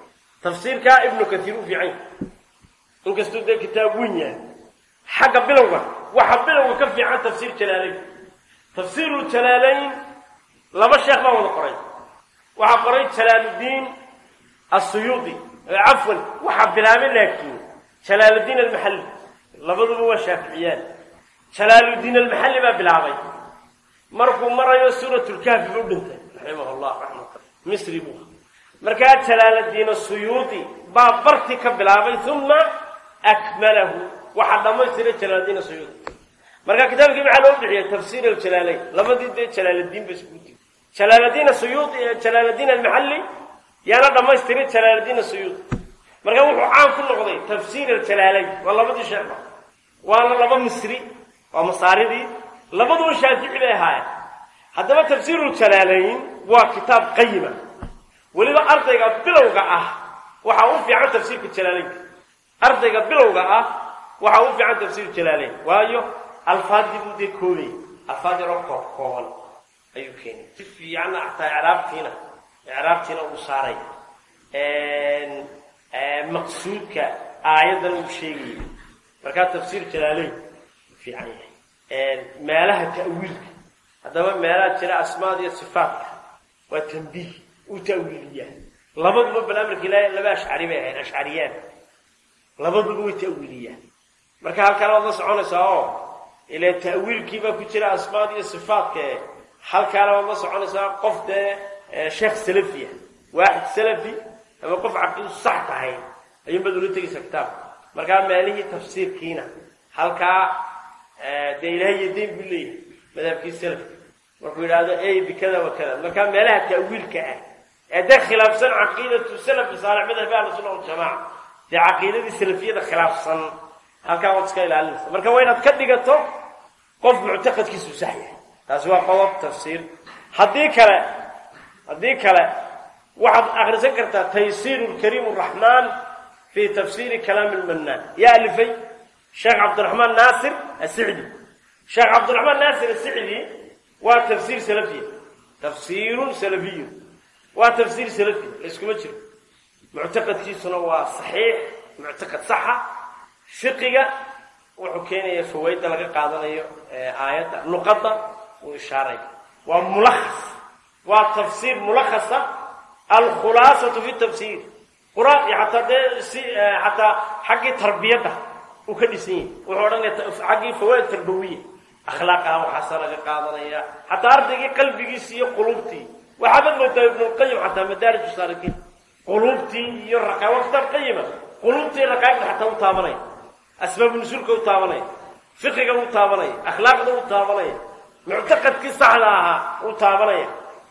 tafsiirkaa ibnu katiir u fiican yahay inkastuu dee kitaab weyn yahay xagga bilowga waxa bilowga ka fiican tafsiir jalaalayn tafsiiru jalaalayn laba sheekh baa wada qoray waxaa qoray jalaaluddiin asuyuudi cafwan waxaa bilaabay laakiin jalaaluddiin almaxalli labaduba waa shaaficiyaan jalaaluddiin almaxalli baa bilaabay markuu marayo suuratulkahfi buu dhintay raximah llah raxmata misri buu markaa jalaaluddiin asuyuudi baa barti ka bilaabay uma akmalahu waxaa dhammaystiray jalaaluddiin asuyuudi marka kitaabkii maxaa loo bixiyay tafsiir aljalaalayn labadii dee jalaaluddiin ba iskugu tiri jalaaluddiin asuyuudi jalaaluddiin almaxalli yaana dhammaystiray jalaaluddiin asuyuudi marka wuxuu caan ku noqday tafsiir aljalaalayn waa labadii sheekba waana laba misri waa masaaridii labaduba shaafici bay ahaayeen haddaba tafsiiru jalaalayn waa kitaab qayima weliba ardayga bilowga ah waxaa u fiican tafsiirka jalaalaynka ardayga bilowga ah waxaa u fiican tafsiiru jalaalayn waayo alfaadii buu dee koobaya alfaad yaroo koob kooban ayuu keenay si fiicanna xataa icraabtiina icraabtiina uu saaray maqsuudka aayaddan uu sheegayay markaa tafsiir jalaalayn fiican yahay meelaha ta'wiilka haddaba meelaha jira asmaada iyo sifaatka waa tambiih uu ta'wiiliyaa labaduba bal amarka ilaahay laba ashcari bay ahayd ashcariyaan labaduba way ta'wiiliyaan marka halkaan waad la soconaysaa oo ile ta'wiilkii baa ku jira asmaada iyo sifaatka e halkaana waad la soconaysaa qof dee sheekh salafiya waaxid salafi ama qof caqiidu sax tahay ayuunbaad ula tegaysaa kitaabka markaa meelihii tafsiirkiina halkaa dee ilahay iyo deyn buu leeyahay madhabkii salafka markuu yidhaahdo ey bikada wa kada markaa meelaha ta'wiilka ah ee dee khilaafsan caqiidatu salafi saalix madhabi ahlu sunna waljamaaca dee caqiidadii salafiyada khilaafsan halkaa waad iska ilaalinaysa marka waa inaad ka dhigato qof muctaqadkiisu sax yahay taasi waa qodob tafsiir haddii kale haddii kale waxaad akrisan kartaa taysiir lkariim raxmaan fi tafsiiri kalaami lmannaan yaa alifay sheekh cabdiraxmaan naasir asicdi sheekh cabdiraxmaan naasir asicdi waa tafsiir salafiya tafsiirun salafiyun waa tafsiir salafi layskuma jiro muctaqadkiisuna waa saxiix muctaqad saxa fiqiga wuxuu keenaya fawayda laga qaadanayo aayadda luqadda uu ishaaray waa mulakhas waa tafsiir mulakhasa alkhulaasatu fi tafsiir qur-aan iyo xataa dee si xataa xaggii tarbiyadda uu ka dhisan yahay wuxuu odhanaya xaggii fawaid tarbawiya akhlaaqaha waxaasa laga qaadanaya xataa ardaygii qalbigiisi iyo qulubtii waxaabad moodaa ibnulqayim xataa madaarij saalikiin qulubtii iyo raqaa kitaab qayima qulubtii raqaaqda xataa u taabanaya asbaabu nusuulka u taabanaya fiqiga u taabanaya akhlaaqda u taabanaya muctaqadkii saxda ahaa u taabanaya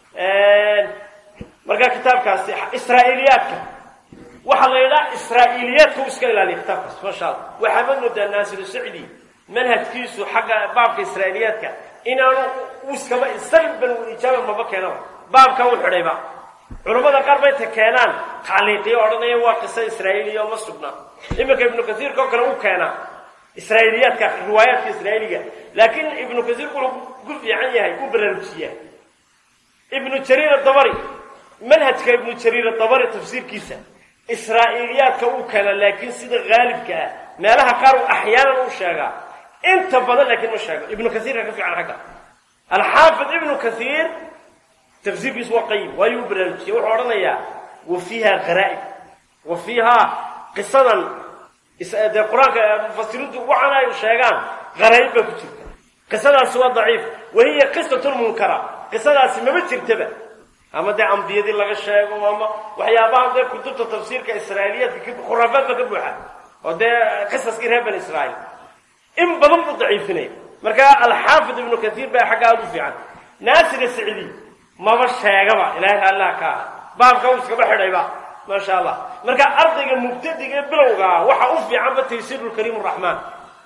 markaa kitaabkaasi israa'iiliyaadka waxaa la yidhaha israa'iiliyaadka u iska ilaaliya kitaabkaas maasha allah waxaabad moodaa naasiru sacdi manhajkiisu xagga baabka israa'iiliyaadka inaanu iskaba salban ijaaba maba keenaba baabka u xidhayba culammada qaar bay ta keenaan tacliiqiyo odhanaya waa qiso israa'iiliya oo ma sugna iminka ibnu kasiirka oo kale u keenaa israa'iiliyaadka riwaayaadka israa'iiliga laakiin ibnu kasiir wuxuu ku fiican yahay u baraarujiyaa ibnu jariir adabari manhajka ibnu jariir adabari tafsiirkiisa israa'iiliyaadka uu keena laakiin sida haalibka ah meelaha qaar uu axyaanan u sheegaa inta badan laakiin ma sheego ibnu kasiirka ka fiican xagga alxaafid ibnu kasiir tafsiirkiisu waa qayim waayuu u baraarujiya wuxuu odhanayaa wa fiiha kharaa'ib wa fiihaa qisadan dee qur-aanka mufasiriintu waxaana ay sheegaan kharaa'ib baa ku jirta qisadaasi waa daciif wahiya qisatun munkara qisadaasi mama jirtaba ama dee ambiyadii laga sheego ama waxyaabaha dee kutubta tafsiirka israa'iiliyaadka khuraafaad ba ka buuxa oo dee qisaskii reer bani israa'iil in badan buu daciifinaya marka alxaafid ibnu kasiir baa xagga aada u fiican naasir sicdi maba sheegaba ilaahay allah ka ah baabka uu iskaba xidhayba maasha allah marka ardayga mubtadiga ee bilowgaa waxa u fiicanba taysiiru lkariim raxmaan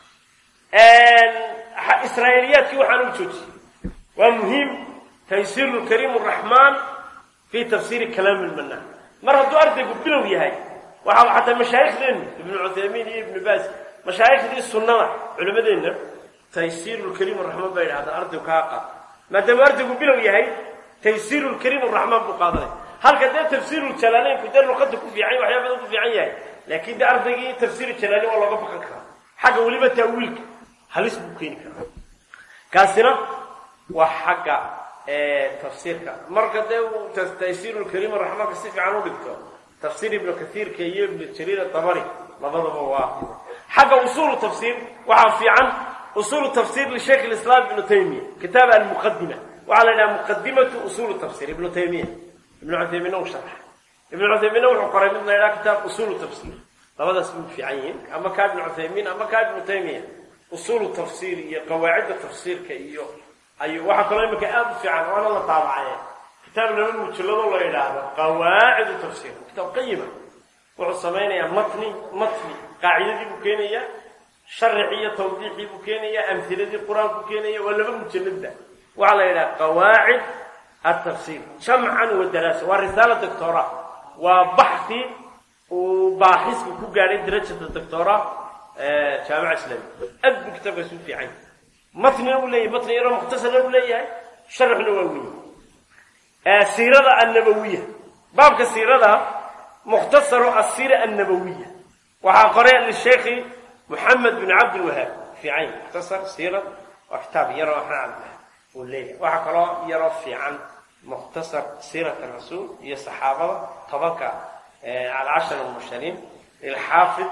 israa'iiliyaadkii waxaan u joojiyey waa muhiim taysiiru lkariim raxmaan fi tafsiiri kalaami lmanaan mar hadduu ardaygu bilow yahay waxaa xataa mashaayikhdeennu ibnu cuthaymiin iyo ibnu baas mashaayikhdii sunnada culimmadeenna taysiiru lkariim raxmaan baa yidhahdaan ardaygu kaa qaad maadaama ardaygu bilow yahay taysiiru lkariim raxmaan buu qaadanaya halka dee tafsiiru jalaaleynku dee luqada ku fiican yahay waxyaa badan ku fiican yahay laakiin dee ardaygii tafsiiru jalaaleyn waa looga baqan karaa xagga weliba taawiilka halis buu keeni karaa kaasina waa xagga tafsiirka marka dee uu taysiiru lkariim raxmaanka si fiican u dhigto tafsiir ibnu kaiirka iyo ibnu jariir atabari labadaba waa xagga usuulu tafsiir waxaa fiican usuulu tafsiir lisheikh lislaam ibnu taymiya kitaab almuqadima waxaa la yidhaha muqadimatu usuulu tafsiir ibnu taymiya ibnu cuthaymiinna uu sharxa ibnu cuthaymiinna wuxuu qoray mid la yidhaha kitaab usuulu tafsiir labadaas way fiican yihiin ama kaa ibnu cuthaymiin ama kaa ibnu taymiya usuulu tafsiir iyo qawaacidda tafsiirka iyo ayuu waxaa kaloo imika aada u fiican waana la taabacaye kitaab laba mujalladoo la yidhaahdo qawaacidu tafsiir kitaab qayima wuxuu samaynayaa matni matni qaacidadii buu keenayaa sharixii iyo tawdiixii buu keenayaa amhiladii qur-aanku keenaya waa laba mujalladba waxaa la yidhaha qawaacid atafsiir jamcan wa daraasa waa risaala doctora waa baxi uu baaxisku ku gaadhay darajada doctora jaamica islaamiya aad buu kitaabkaas u fiican matnina uu leeyahay matni yaroo mukhtasarna uu leeyahay sharaxna waa weyn siirada annabawiya baabka siirada mukhtasaru asiira annabawiya waxaa qoray lisheekhi moxamed bin cabdilwahaab fiican mukhtasar siira waa kitaab yaroo axmed cabdilwahaab uu leeyahay waxaa kaloo yaroo fiican mukhtasar siirat rasuul iyo saxaabada tobanka alcashar almushariin lilxaafid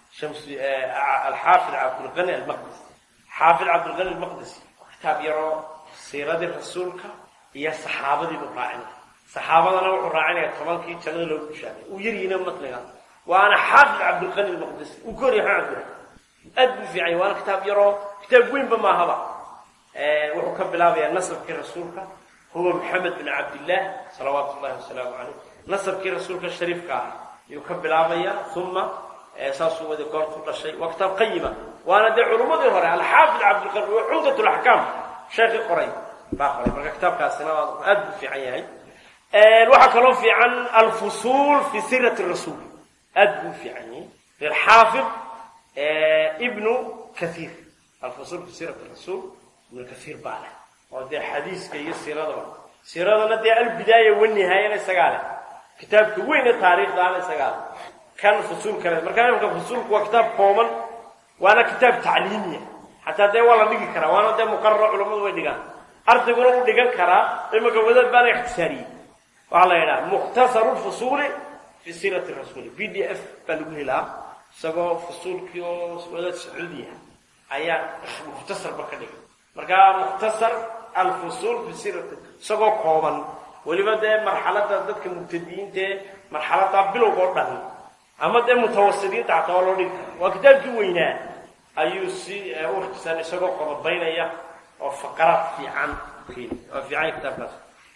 alxaafid cabdulqani almaqdisi xaafid cabdulqani almaqdisi kitaab yaroo siiradii rasuulka iyo saxaabadii buu raacinaya saxaabadana wuxuu raacinaya tobankii jannada loogu bushaagay uu yaryihiina matniga waana xaafid cabdulqani almaqdisi uu ka horyahay cabdillah aad buu fiican yahay waana kitaab yaroo kitaab weynba maahaba wuxuu ka bilaabayaa nasabkii rasuulka huwa maxamed bin cabdillah salawaatu llahi wasalaamu caleyh nasabkii rasuulka shariifka ah ayuu ka bilaabaya uma saasuu wada goortu dhashay waa kitaab qayima waana dee culummadii hore alxaafid cabdilqani waa cumdat laxkaam sheekii qoray baa qoray marka kitaabkaasina aad buu fiican yahay waxaa kaloo fiican alfusuul fi sirati rasuul aad buu fiican yahay lilxaafid ibnu kaiir alfusuul fi sirati rasuul ibnu kaiir baa leh oo dee xadiiska iyo siiradaba siiradana dee albidaaya wanihaayana isagaa leh kitaabka weyne taariikhdaana isagaa leh kan fusuul kale markaa imika fusuulku waa kitaab kooban waana kitaab tacliimiya xataa dee waa la dhigi karaa waana dee muqararo culammadu way dhigaan ardayguna u dhigan karaa imika wadaad baana ikhtisaariyey waxaa la yidhaha mukhtasaru lfusuuli fi siirati rasuuli b d f baa lagu helaa isagoo fusuulkii oo wadaad sacuudiya ayaa mukhtasarba ka dhigay markaa mukhtasar alfusuul fi siirati isagoo kooban weliba dee marxalada dadka mubtadiyiintae marxalada bilowga oo dhan ama dee mutawasidiinta xataa waa loo dhigi kara waa kitaabkii weynaa ayuu si u ikhtisaan isagoo qodobaynaya oo faqaraad fiican keeni waa fiican kitaabkaas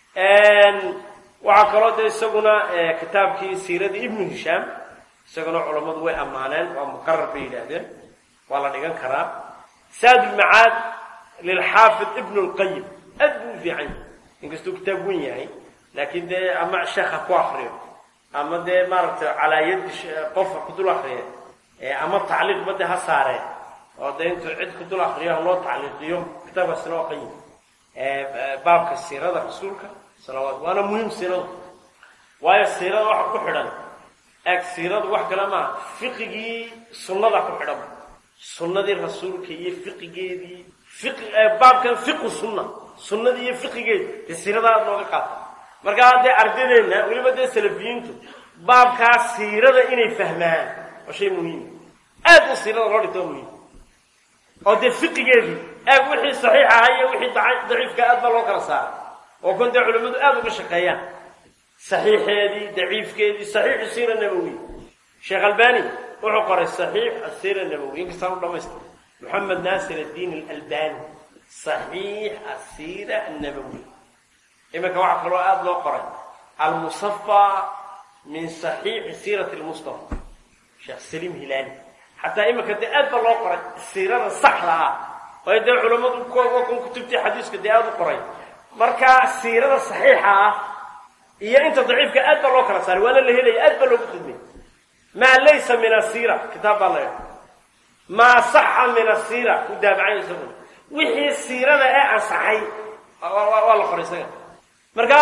waxaa kaloo dee isaguna kitaabkii siiradii ibnu hishaam isaguna culammadu way ammaaneen waa muqarar bay yidhaahdeen waa la dhigan karaa saad ulmacaad lilxaafid ibnu lqayim aad buu u fiican yahay inkastuu kitaab wen yahay laakiin dee ama sheekha ku akriyo ama dee maaragtay calaa yadi qofka ku dul akriya ama tacliiqba dee ha saareen oo dee intuu cid ku dul akriyo ha loo tacliiqiyo kitaabkaasina waa qayim baabka siirada rasuulka salawaat waana muhiim siiradu waayo siirada waxa ku xidhan eg siiradu wax kale maaha fiqigii sunnada ku xidhan sunnadii rasuulka iyo fiqigeedii fiqi baabkan fiqu sunna sunnadii iyo fiqigeedi dee siirada aada looga qaata markaa dee ardadeenna weliba dee salafiyiintu baabkaa siirada inay fahmaan waa shay muhiim aad u siirada loo dhigto muhiim oo dee fiqigeedii eeg wixii saxiix aha iyo wixii daciifka aad baa loo kala saaray oo kun dee culimmadu aada uga shaqeeyaan saxiixeedii daciifkeedii saxiixu siira nabowi sheekh albani wuxuu qoray saxiix asiira nabowi inkastaan u dhamaystira moxamed naasir addiin alalbani saxiix asiira annabowi iminka waxaa kaloo aada loo qoray almusafa min saxiixi siirati lmustafa sheekh saliim hilaali xataa iminka dee aad baa loo qoray siirada saxda ah waayo dee culammadu kun kutubtii xadiiska dee aada u qoray marka siirada saxiixa ah iyo inta daciifka aad baa loo kala saaray waana la helaya aad baa loogu khidmay maa laysa min asiira kitaab baa la maa saxa min asiira ku daabacay isaguna wixii siirada ee ansaxay waa la qoray isaga marka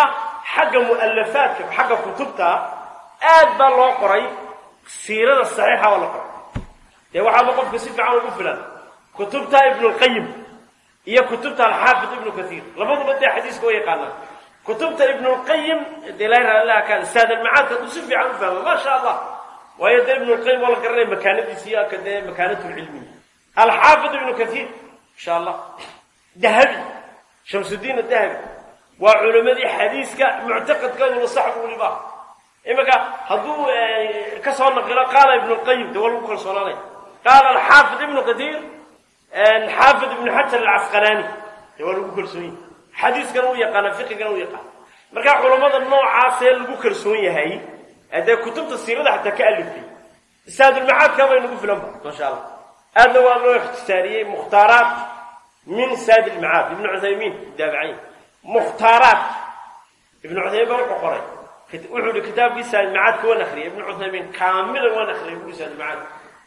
xagga mu'alafaadka xagga kutubta aad baa loo qoray siirada saxiixa baa la qoray dee waxaaba qofka si fiican ugu filan kutubta ibnulqayim iyo kutubta alxaafid ibnu kaiir labaduba dee xadiiska wa yaqaanaan kutubta ibnulqayim dee laa ka saad almacaadka hadduu si fiican u fahmo ma sha allah waayo dee ibnulqayim waa la garanaya makaanadiisi iyo ka dee makaanatulcilmiya alxaafid ibnu kaiir insha allah dahabi shamsudiin adahabi waa culimadii xadiiska muctaqadkooduna sax bu weliba iminka hadduu ka soo naqilo qaala ibnu lqayim de waa lagu kalsoonaanaya qaala alxaafid ibnu katiir xaafid ibnu xajar alcasqalaani de waa lagu kalsoon yahay xadiiskana u yaqaana fiqigana u yaqaana marka culamada noocaasee lagu kalsoon yahay dee kutubta siirada xataa ka aliftay saadulmacaadka bay nagu filan ba masha allah aadna waa loo ikhtisaariyey mukhtaaraat min saad ilmacaad ibnu cuthaymiin daabacayn mukhtaaraat ibnu cuthaymiin baa wuxuu qoray wuxuu ihi kitaabkii saadilmacaadka waan akriyay ibnu cuthaymiin kaamilan waan akriyay bui saadilmacaad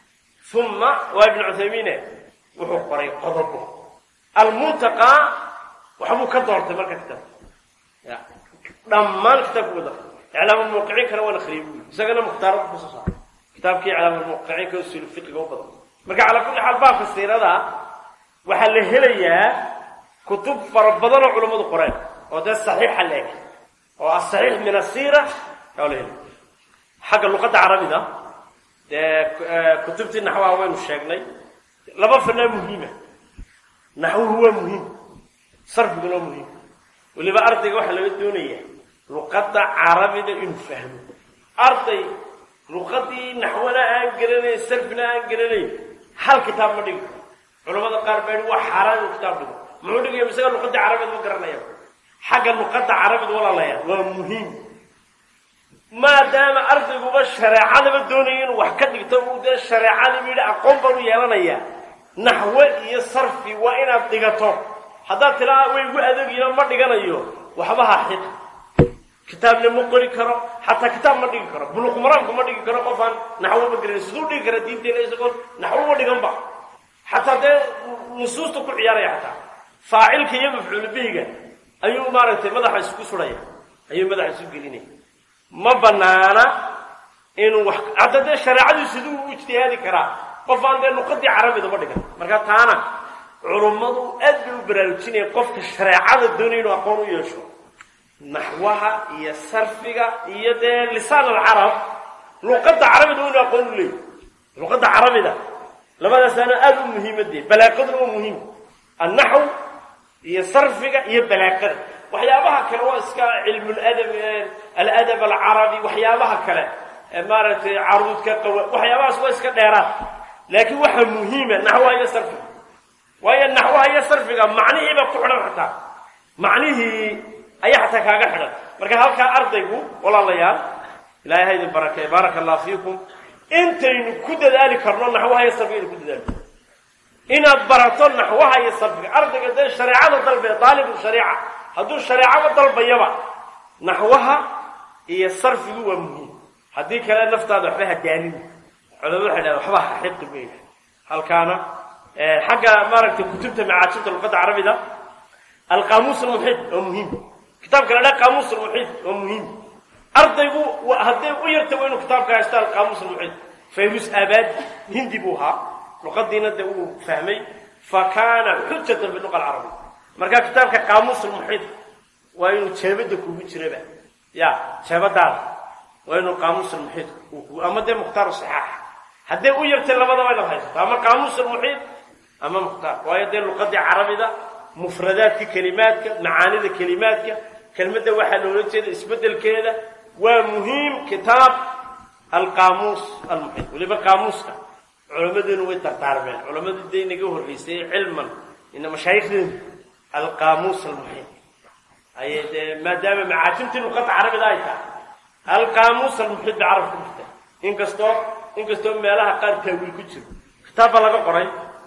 uma waa ibnu cuthaymiine wuxuu qoray qodobo almuntaqaa waxbuu ka doortay marka kitaabka dhammaan kitaabku wada iclaamulmuwaqiciin kana waan akriyay bui isagana mukhtaarada kusoo saaray kitaabkii iclaamulmuwaqiciinka usul fiqiga u badan marka calaa kulli xaal baabka siirada waxaa la helayaa kutub fara badan oo culammadu qoreen oo dee saxiixa la eg oo asaxiix min asiira aa la helay xagga luqadda carabida dee kutubtii naxwaha waynu sheegnay laba fanaa muhiima naxwuhu waa muhiim sarfiguna waa muhiim weliba ardayga waxaa laga doonaya luqadda carabida inuu fahmo arday luqadii naxwana aan garanayn sarfina aan garanayn hal kitaab ma dhigi karo culamada qaar baa waa xaaraan inuu kitaab dhigo muxuu dhigaya isaga luqadii carabida ma garanaya xagga luqadda carabida walaalayaa waa muhiim maadaama ardayguba shareecadaba doonaya inuu wax ka dhigto uu dee shareecadaba yidhi aqoon baan u yeelanayaa naxwe iyo sarfi waa inaad dhigato haddaad tilaa way igu adeegyiino ma dhiganayo waxba ha xiq kitaabna ma qori karo xataa kitaab ma dhigi karo buluq maraamka ma dhigi karo qofaan naxwo ma garanay siduu dhigi kara diinteena isagoon naxwo ma dhiganba xataa dee nusuusta ku ciyaaraya xataa faacilka iyo mafcuul bihiga ayuu maaragtay madaxa isku suraya ayuu madaxa isu gelinaya ma banaana inuu wax hadda dee shareecadii siduu u ijtihaadi karaa qof aan dee luqadii carabida ma dhigan marka taana culummadu aad bay u baraarujinaya qofka shareecada doonaya inuu aqoon u yeesho naxwaha iyo sarfiga iyo dee lisaan alcarab luqadda carabida waa inuu aqoon u leeyahy luqadda carabida labadaasaana aada u muhiimadee balaaqaduna waa muhiim annaxw iyo sarfiga iyo balaaqada waxyaabaha kale waa iska cilmuladab aladab alcarabi waxyaabaha kale maaragtay caruudka qawa waxyaabahaas waa iska dheeraad laakiin waxaa muhiima naxwaha iyo sarfiga waayo naxwaha iyo sarfiga macnihiiba ku xidhan xataa macnihii ayaa xataa kaaga xidhan marka halkaa ardaygu walaalayaal ilahay ha idin barakee baaraka allah fiikum intaynu ku dadaali karno naxwaha iyo sarfiga inu ku dadaali inaad barato naxwaha iyo sarfiga ardayga dee shareecada dalbaya daalibu shariica hadduu shareecaba dalbayaba naxwaha iyo sarfigu waa muhiim haddii kale naftaada waxba hadaanin culamadu waxay dhahen waxba ha xiqi mayna halkaana xagga maaragtay kutubta macaajibta luqadda carabida alqaamuus almuxiid waa muhiim kitaabka la dhaha qaamuus almuxiid waa muhiim ardaygu hadday u yarta waa inuu kitaabka haysto alqaamuus almuxiid fayrus aabadi hindi buu ahaa luqadiina dee uu fahmay fa kaana xujatan biluqa alcarabiya marka kitaabka qaamuus almuxiid waa inuu jeebada kugu jiraba ya jeebadaada waa inuu qaamuus almuxiid ama dee mukhtaar saxaax hadday u yartay labadaba inaad haysato ama qaamuus almuxiid ama mukhtaar waayo dee luqadii carabida mufradaadka kelimaadka macaanida kelimaadka kelmadda waxaa loola jeeda isbedelkeeda waa muhiim kitaab alqaamuus almuxiid weliba qaamuuska culammadeenu way dardaarmeen culammadii dee inaga horreysay cilman ina mashaayikhdeenu alqaamuus almuxiid ayay dee maadaama macaajimtii luqadda carabida ay tahay alqaamuus almuxiid bay carab ku jirta inkastoo inkastoo meelaha qaar taawiil ku jiro kitaab baa laga qoray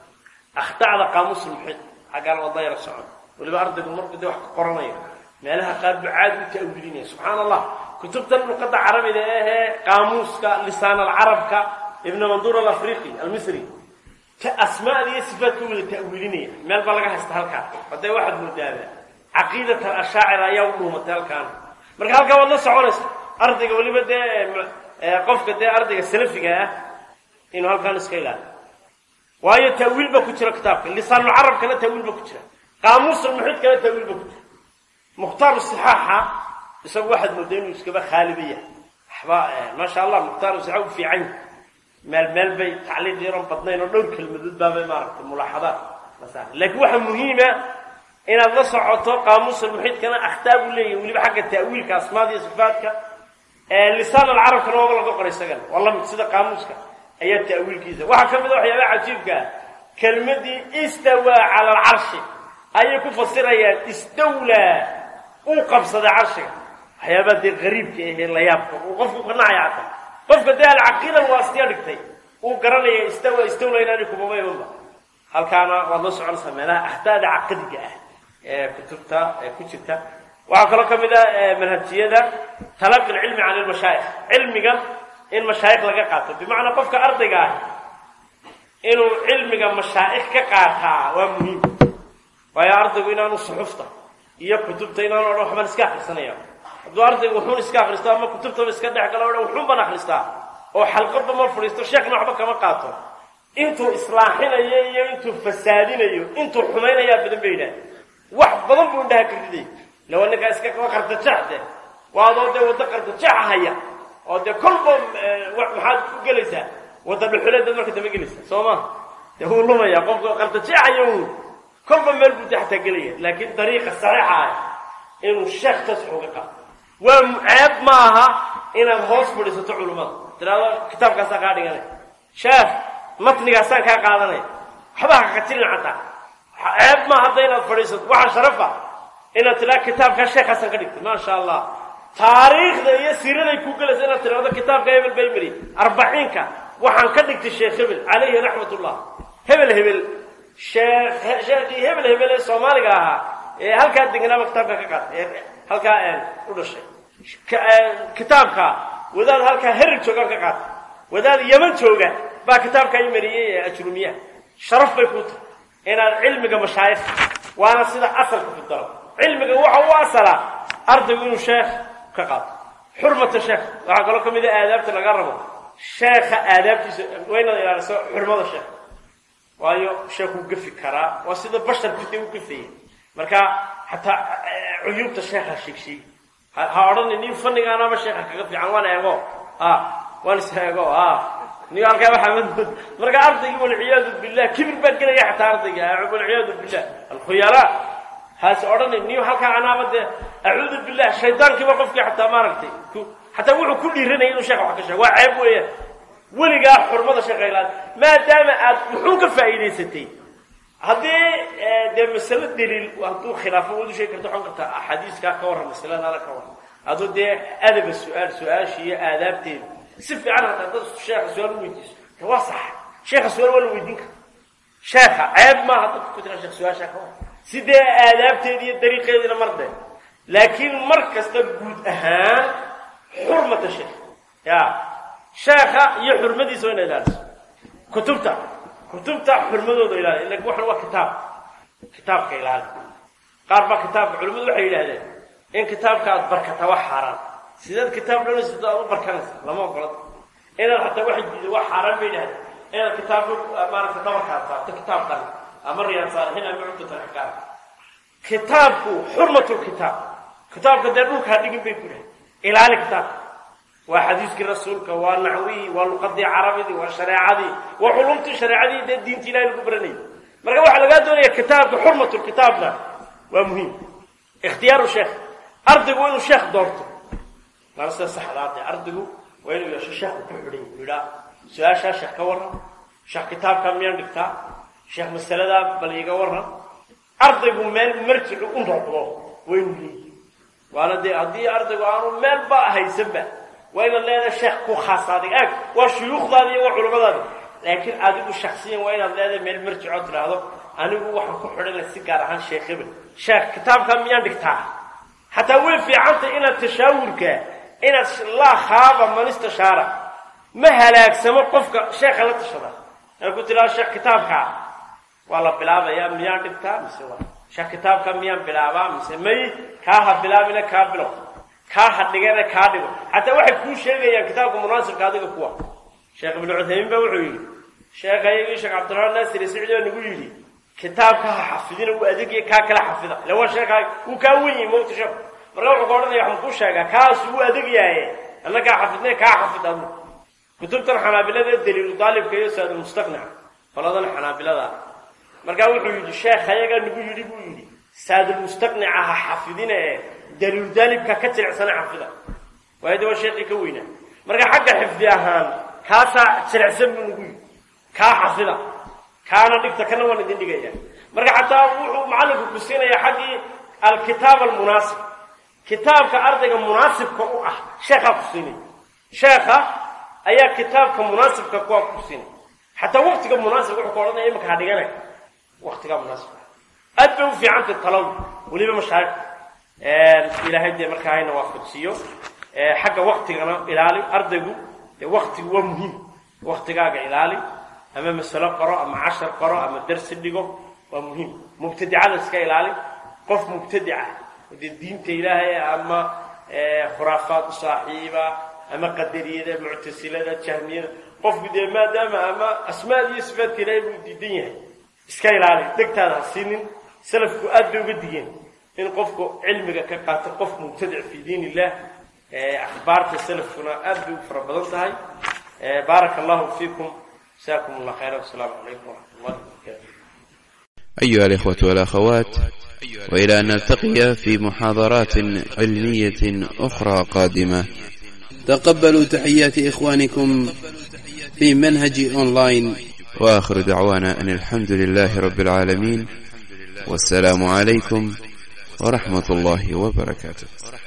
akhtacda qaamuus almuxiid xaggaan wada yara socon weliba ardaygu markuu dee wax ka qoranayo meelaha qaar buu caadi u ta'wiilinaya subxaana allah kutubtan luqadda carabida ahee qaamuuska lisaan alcarabka ibn manduur alafriqi almisri ta asmaada iyo sifaadka wada ta'wiilinaya meel baa laga haysta halkaa hadee waxaad moodaaba caqiidat alashaacira ayaa u dhuumatay halkaan marka halkaa waad la soconaysa ardayga weliba dee qofka dee ardayga salafiga ah inuu halkaan iska ilaaliyo waayo ta'wiil ba ku jira kitaabka lisaanulcarabkana ta'wiil ba ku jira qaamuusulmuxiidkana ta'wiil ba ku jira mukhtaar sixaaxa isagu waxaad moodaa inuu iskaba khaaliba yahay waxba maasha allah mukhtaar sixa u fiican yahay meel meel bay tacliiq yaron badnayn oo dhowr kelmadood baabay maaragtay mulaaxadaad laakiin waxaa muhiima inaad la socoto qaamuusulmuxiidkana akhtaa buu leeyahay weliba xagga ta'wiilka asmaada iyo sifaadka lisaan alcarabkana waaba laga qoray isagana waa lamid sida qaamuuska ayaa ta'wiilkiisa waxaa ka mid a waxyaabaha cajiibka ah kelmadii istawaa cala alcarshi ayay ku fasirayaan istawlaa uu qabsaday carshiga waxyaabaha dee qariibka ahee layaabka uu qofku ka nacaya xataa qofka dee alcaqiida waasiya dhigtay uu garanaya istawa istawla inaani kumaba imanba halkaana waad la soconaysaa meelaha ahdaada caqadiga ah ee kutubta ee ku jirta waxaa kaloo ka mid a manhajiyada talaqi lcilmi can ilmashaayikh cilmiga in mashaayikh laga qaato bimacnaa qofka ardayga ah inuu cilmiga mashaa'ikh ka qaataa waa muhiim waayo ardaygu inaanu suxufta iyo kutubta inaanu odhan waxbaan iska akrisanaya hadduu ardaygu wuxuun iska akristo ama kutubtaba iska dhex galo odhan wuxuun baan akristaa oo xalqadba ma fadhiisto sheekhna waxba kama qaato intuu islaaxinayo iyo intuu fasaadinayo intuu xumaynayaa badan ba yidhaah wax badan buu indhaha ka riday lawa ninkaa iska kaba qartajeexde waa adoo dee waddo qartajeexa haya oo dee kolba maxaad ku gelaysaa wadda dhuxuleedaad marka dambe gelaysaa soo ma dee wuu lumaya qofka qartajeexayo uun kolba meel buu de xataa gelaya laakiin dariiqa saxiixa ah inuu sheekh tasx uga qaato waa ceeb ma aha inaad hoos fadhiisato culummada tiraado kitaabkaasaa kaa dhiganay sheekh matnigaasaan kaa qaadanaya waxba haqatilin xataa ceeb ma hadda inaad fadhiisato waxaa sharafa inaad tiraa kitaabkaa sheekhaasaan ka dhigtay maasha allah taariikhda iyo siiraday ku gelaysa inaad tiraado kitaabka hebel baymary arbaciinka waxaan ka dhigtay sheekh hebel calayhi raxmat ullah hebel hebel sheekh sheekhii hebel hebel ee soomaaliga ahaa ee halkaa deganaaba kitaabka ka qaatay ee halkaa u dhashay kitaabka wadaad halkaa herig joogaan ka qaatay wadaad yaman jooga baa kitaabka i mariyey ee ajrumiyaha sharaf bay kuu tahay inaad cilmiga mashaayikh waana sida asalka ku daro cilmiga waxa u asalaa ardaygu inuu sheekh ka qaato xurmata sheekh waxaa kaloo ka mid a aadaabta laga rabo sheekha aadaabtiisa waa inaad ilaaliso xurmada sheekh waayo sheekh uu gafi karaa waa sida basharku dee u gafaya marka xataa cuyuubta sheekha sheegsheegi ha odhani nin fanigaanaba sheekha kaga fiican waan eego a waan is eego a ni halkaa waxaa madmood marka ardaygii walciyaadu billah kibir baa gelaya xataa ardayga walciyaadu billah alkhuyalaa haase odhani niyo halkaa anaaba dee acuudu billah shaydaankiiba qofkii xataa maaragtay xataa wuxuu ku dhiiranaya inuu sheekha wax ka sheego waa ceeb weeyaan weligaa xurmada sheekha ilaali maadaama aad wuxuun ka faa'iidaysatay haddii dee masalo daliil hadduu khilaafo waad u sheegi karta waxaan kartaa axaadiiskaa ka warran masaladaada ka warran hadduu dee adaba su-aal su-aasha iyo aadaabteeda si fiican hataa dad sheekha su-aal u weydiiso waa sax sheekha su-aal waa la weydiin kara sheekha ceeb maaha dadka ku tira sheekh su-aashaa ka warran sidee aadaabteeda iyo dariiqeediina mardee laakiin mar kasta guud ahaan xurmata sheekh ya sheekha iyo xurmadiisa waa ina ilaaliso kutubta kutubta xurmadooda ilaali ila waxan waa kitaab kitaabka ilaali qaar baa kitaabka culimmadu waxay yidhahdeen in kitaabka aad barkata wax xaaraan sideed kitaab dhanaysato aad u barkanaysa lama ogola inaad xataa waxay diiday wax xaaraan bay yidhahdeen inaad kitaabka maaragta dhabarkaad saarto kitaab dhan ama riyaad saalixiin ama cubdatan xaqaar kitaabku xurmatulkitaab kitaabka dee dhulkaa dhigin bay ku dhahay ilaali kitaabka waa xadiiskii rasuulka waa naxwihii waa luqadii carabidii waa shareecadii waa culumtii shareecadii dee diinta ilahi lagu baranayay marka waxaa lagaa doonaya kitaabka xurmatulkitaabna waa muhiim ikhtiyaaru sheekh ardaygu waa inuu sheekh doorto waana sida saxdaade ardaygu waa inuu yeesho sheekhu ku xidhay uu yidhaa su-aashaa sheekh ka warran sheekh kitaabkaa miyaan dhigtaa sheekh masaladaa bal iiga warran ardaygu meel marjicu u noqdo waa inuu leeyihi waana dee haddii ardaygu aanu meelba haysanba waa inaad leedahay sheekh ku khaasadig ag waa shuyuukhdaadi iyo waa culimmadaadi laakiin adigu shaksiyan waa inaad leedahay meel marjicoo tidhaahdo anigu waxaan ku xidhana si gaar ahaan sheekh hebel sheekh kitaabkaa miyaan dhigtaa xataa way fiicantay inaad tashaawurka inaad laa khaaba man istashaara ma halaagsamo qofka sheekha la tashada inaad ku tidhahdo sheekh kitaabkaa waa la bilaabayaa miyaan dhigtaa mise waa sheekh kitaabkaa miyaan bilaabaa mise may kaa ha bilaabina kaa bilow kaa hadhigana kaa dhigo xataa waxay kuu sheegayaan kitaabka munaasibka adiga kuwa sheekh ibnu cuthaymiin ba wuxuu yidhi sheekhayagii sheekh cabdiraxmaan naasir sicdi oo nagu yidhi kitaabka ha xafidina uu adegiya kaa kala xafida ila waa sheekhaa wuu kaa wen yahi mawta sheekhu marka wuxuu ka odhanaya waxaan kuu sheegaa kaas wuu adegyaaye alla kaa xafidnay kaa xafid adu kutubtan xanaabilada daliilu daalibka iyo saadulmustaqnaca qoladan xanaabilada markaa wuxuu yidhi sheekhayagaa nagu yidhi buu yidhi saadulmustaqnica ha xafidina ee daliilu daalibka ka jilicsana xafida waayo de waa sheekii ka weynaa marka xagga xifdi ahaan kaasaa jilicsan buu nagu yidhi kaa xafida kaana dhigta kana waan idin dhigaya marka xataa wuxuu macallinku ku siinaya xaggii alkitaab almunaasib kitaabka ardayga munaasibka u ah sheekhaa ku siinaya sheekha ayaa kitaabka munaasibka kuwa ku siinaya xataa waktiga munaasibka wuxuu ka odhanaya imika ha dhiganay waktigaa munaasibka aad bay u fiicantay talaw weliba mashaariq ilaahay dee markaa hayna waafajsiiyo xagga waktigana ilaali ardaygu dee waktigu waa muhiim waktigaaga ilaali ama masalo qoro ama cashar qoro ama darsi dhigo waa muhiim mubtadicada iska ilaali qof mubtadica dee diinta ilaahay ama khuraafaad u saaxiiba ama qadariyada muctasilada jahmiyada qofku dee maadaama ama asmaad iyo sifaadka ilaahay buu diidan yahay iska ilaali degtaada ha siinin salafku aad bay uga digeen in qofku cilmiga ka qaato qof mubtadic fi diin illah akhbaarta salafkuna aad bay u fara badan tahay baaraka allahu fiikum جزاكم الله خيرا والسلام عليكم ورحمة الله وبركاته أيها الإخوة والأخوات وإلى أن نلتقي في محاضرات علمية أخرى قادمة تقبلوا تحيات إخوانكم في منهج أونلاين وآخر دعوانا أن الحمد لله رب العالمين والسلام عليكم ورحمة الله وبركاته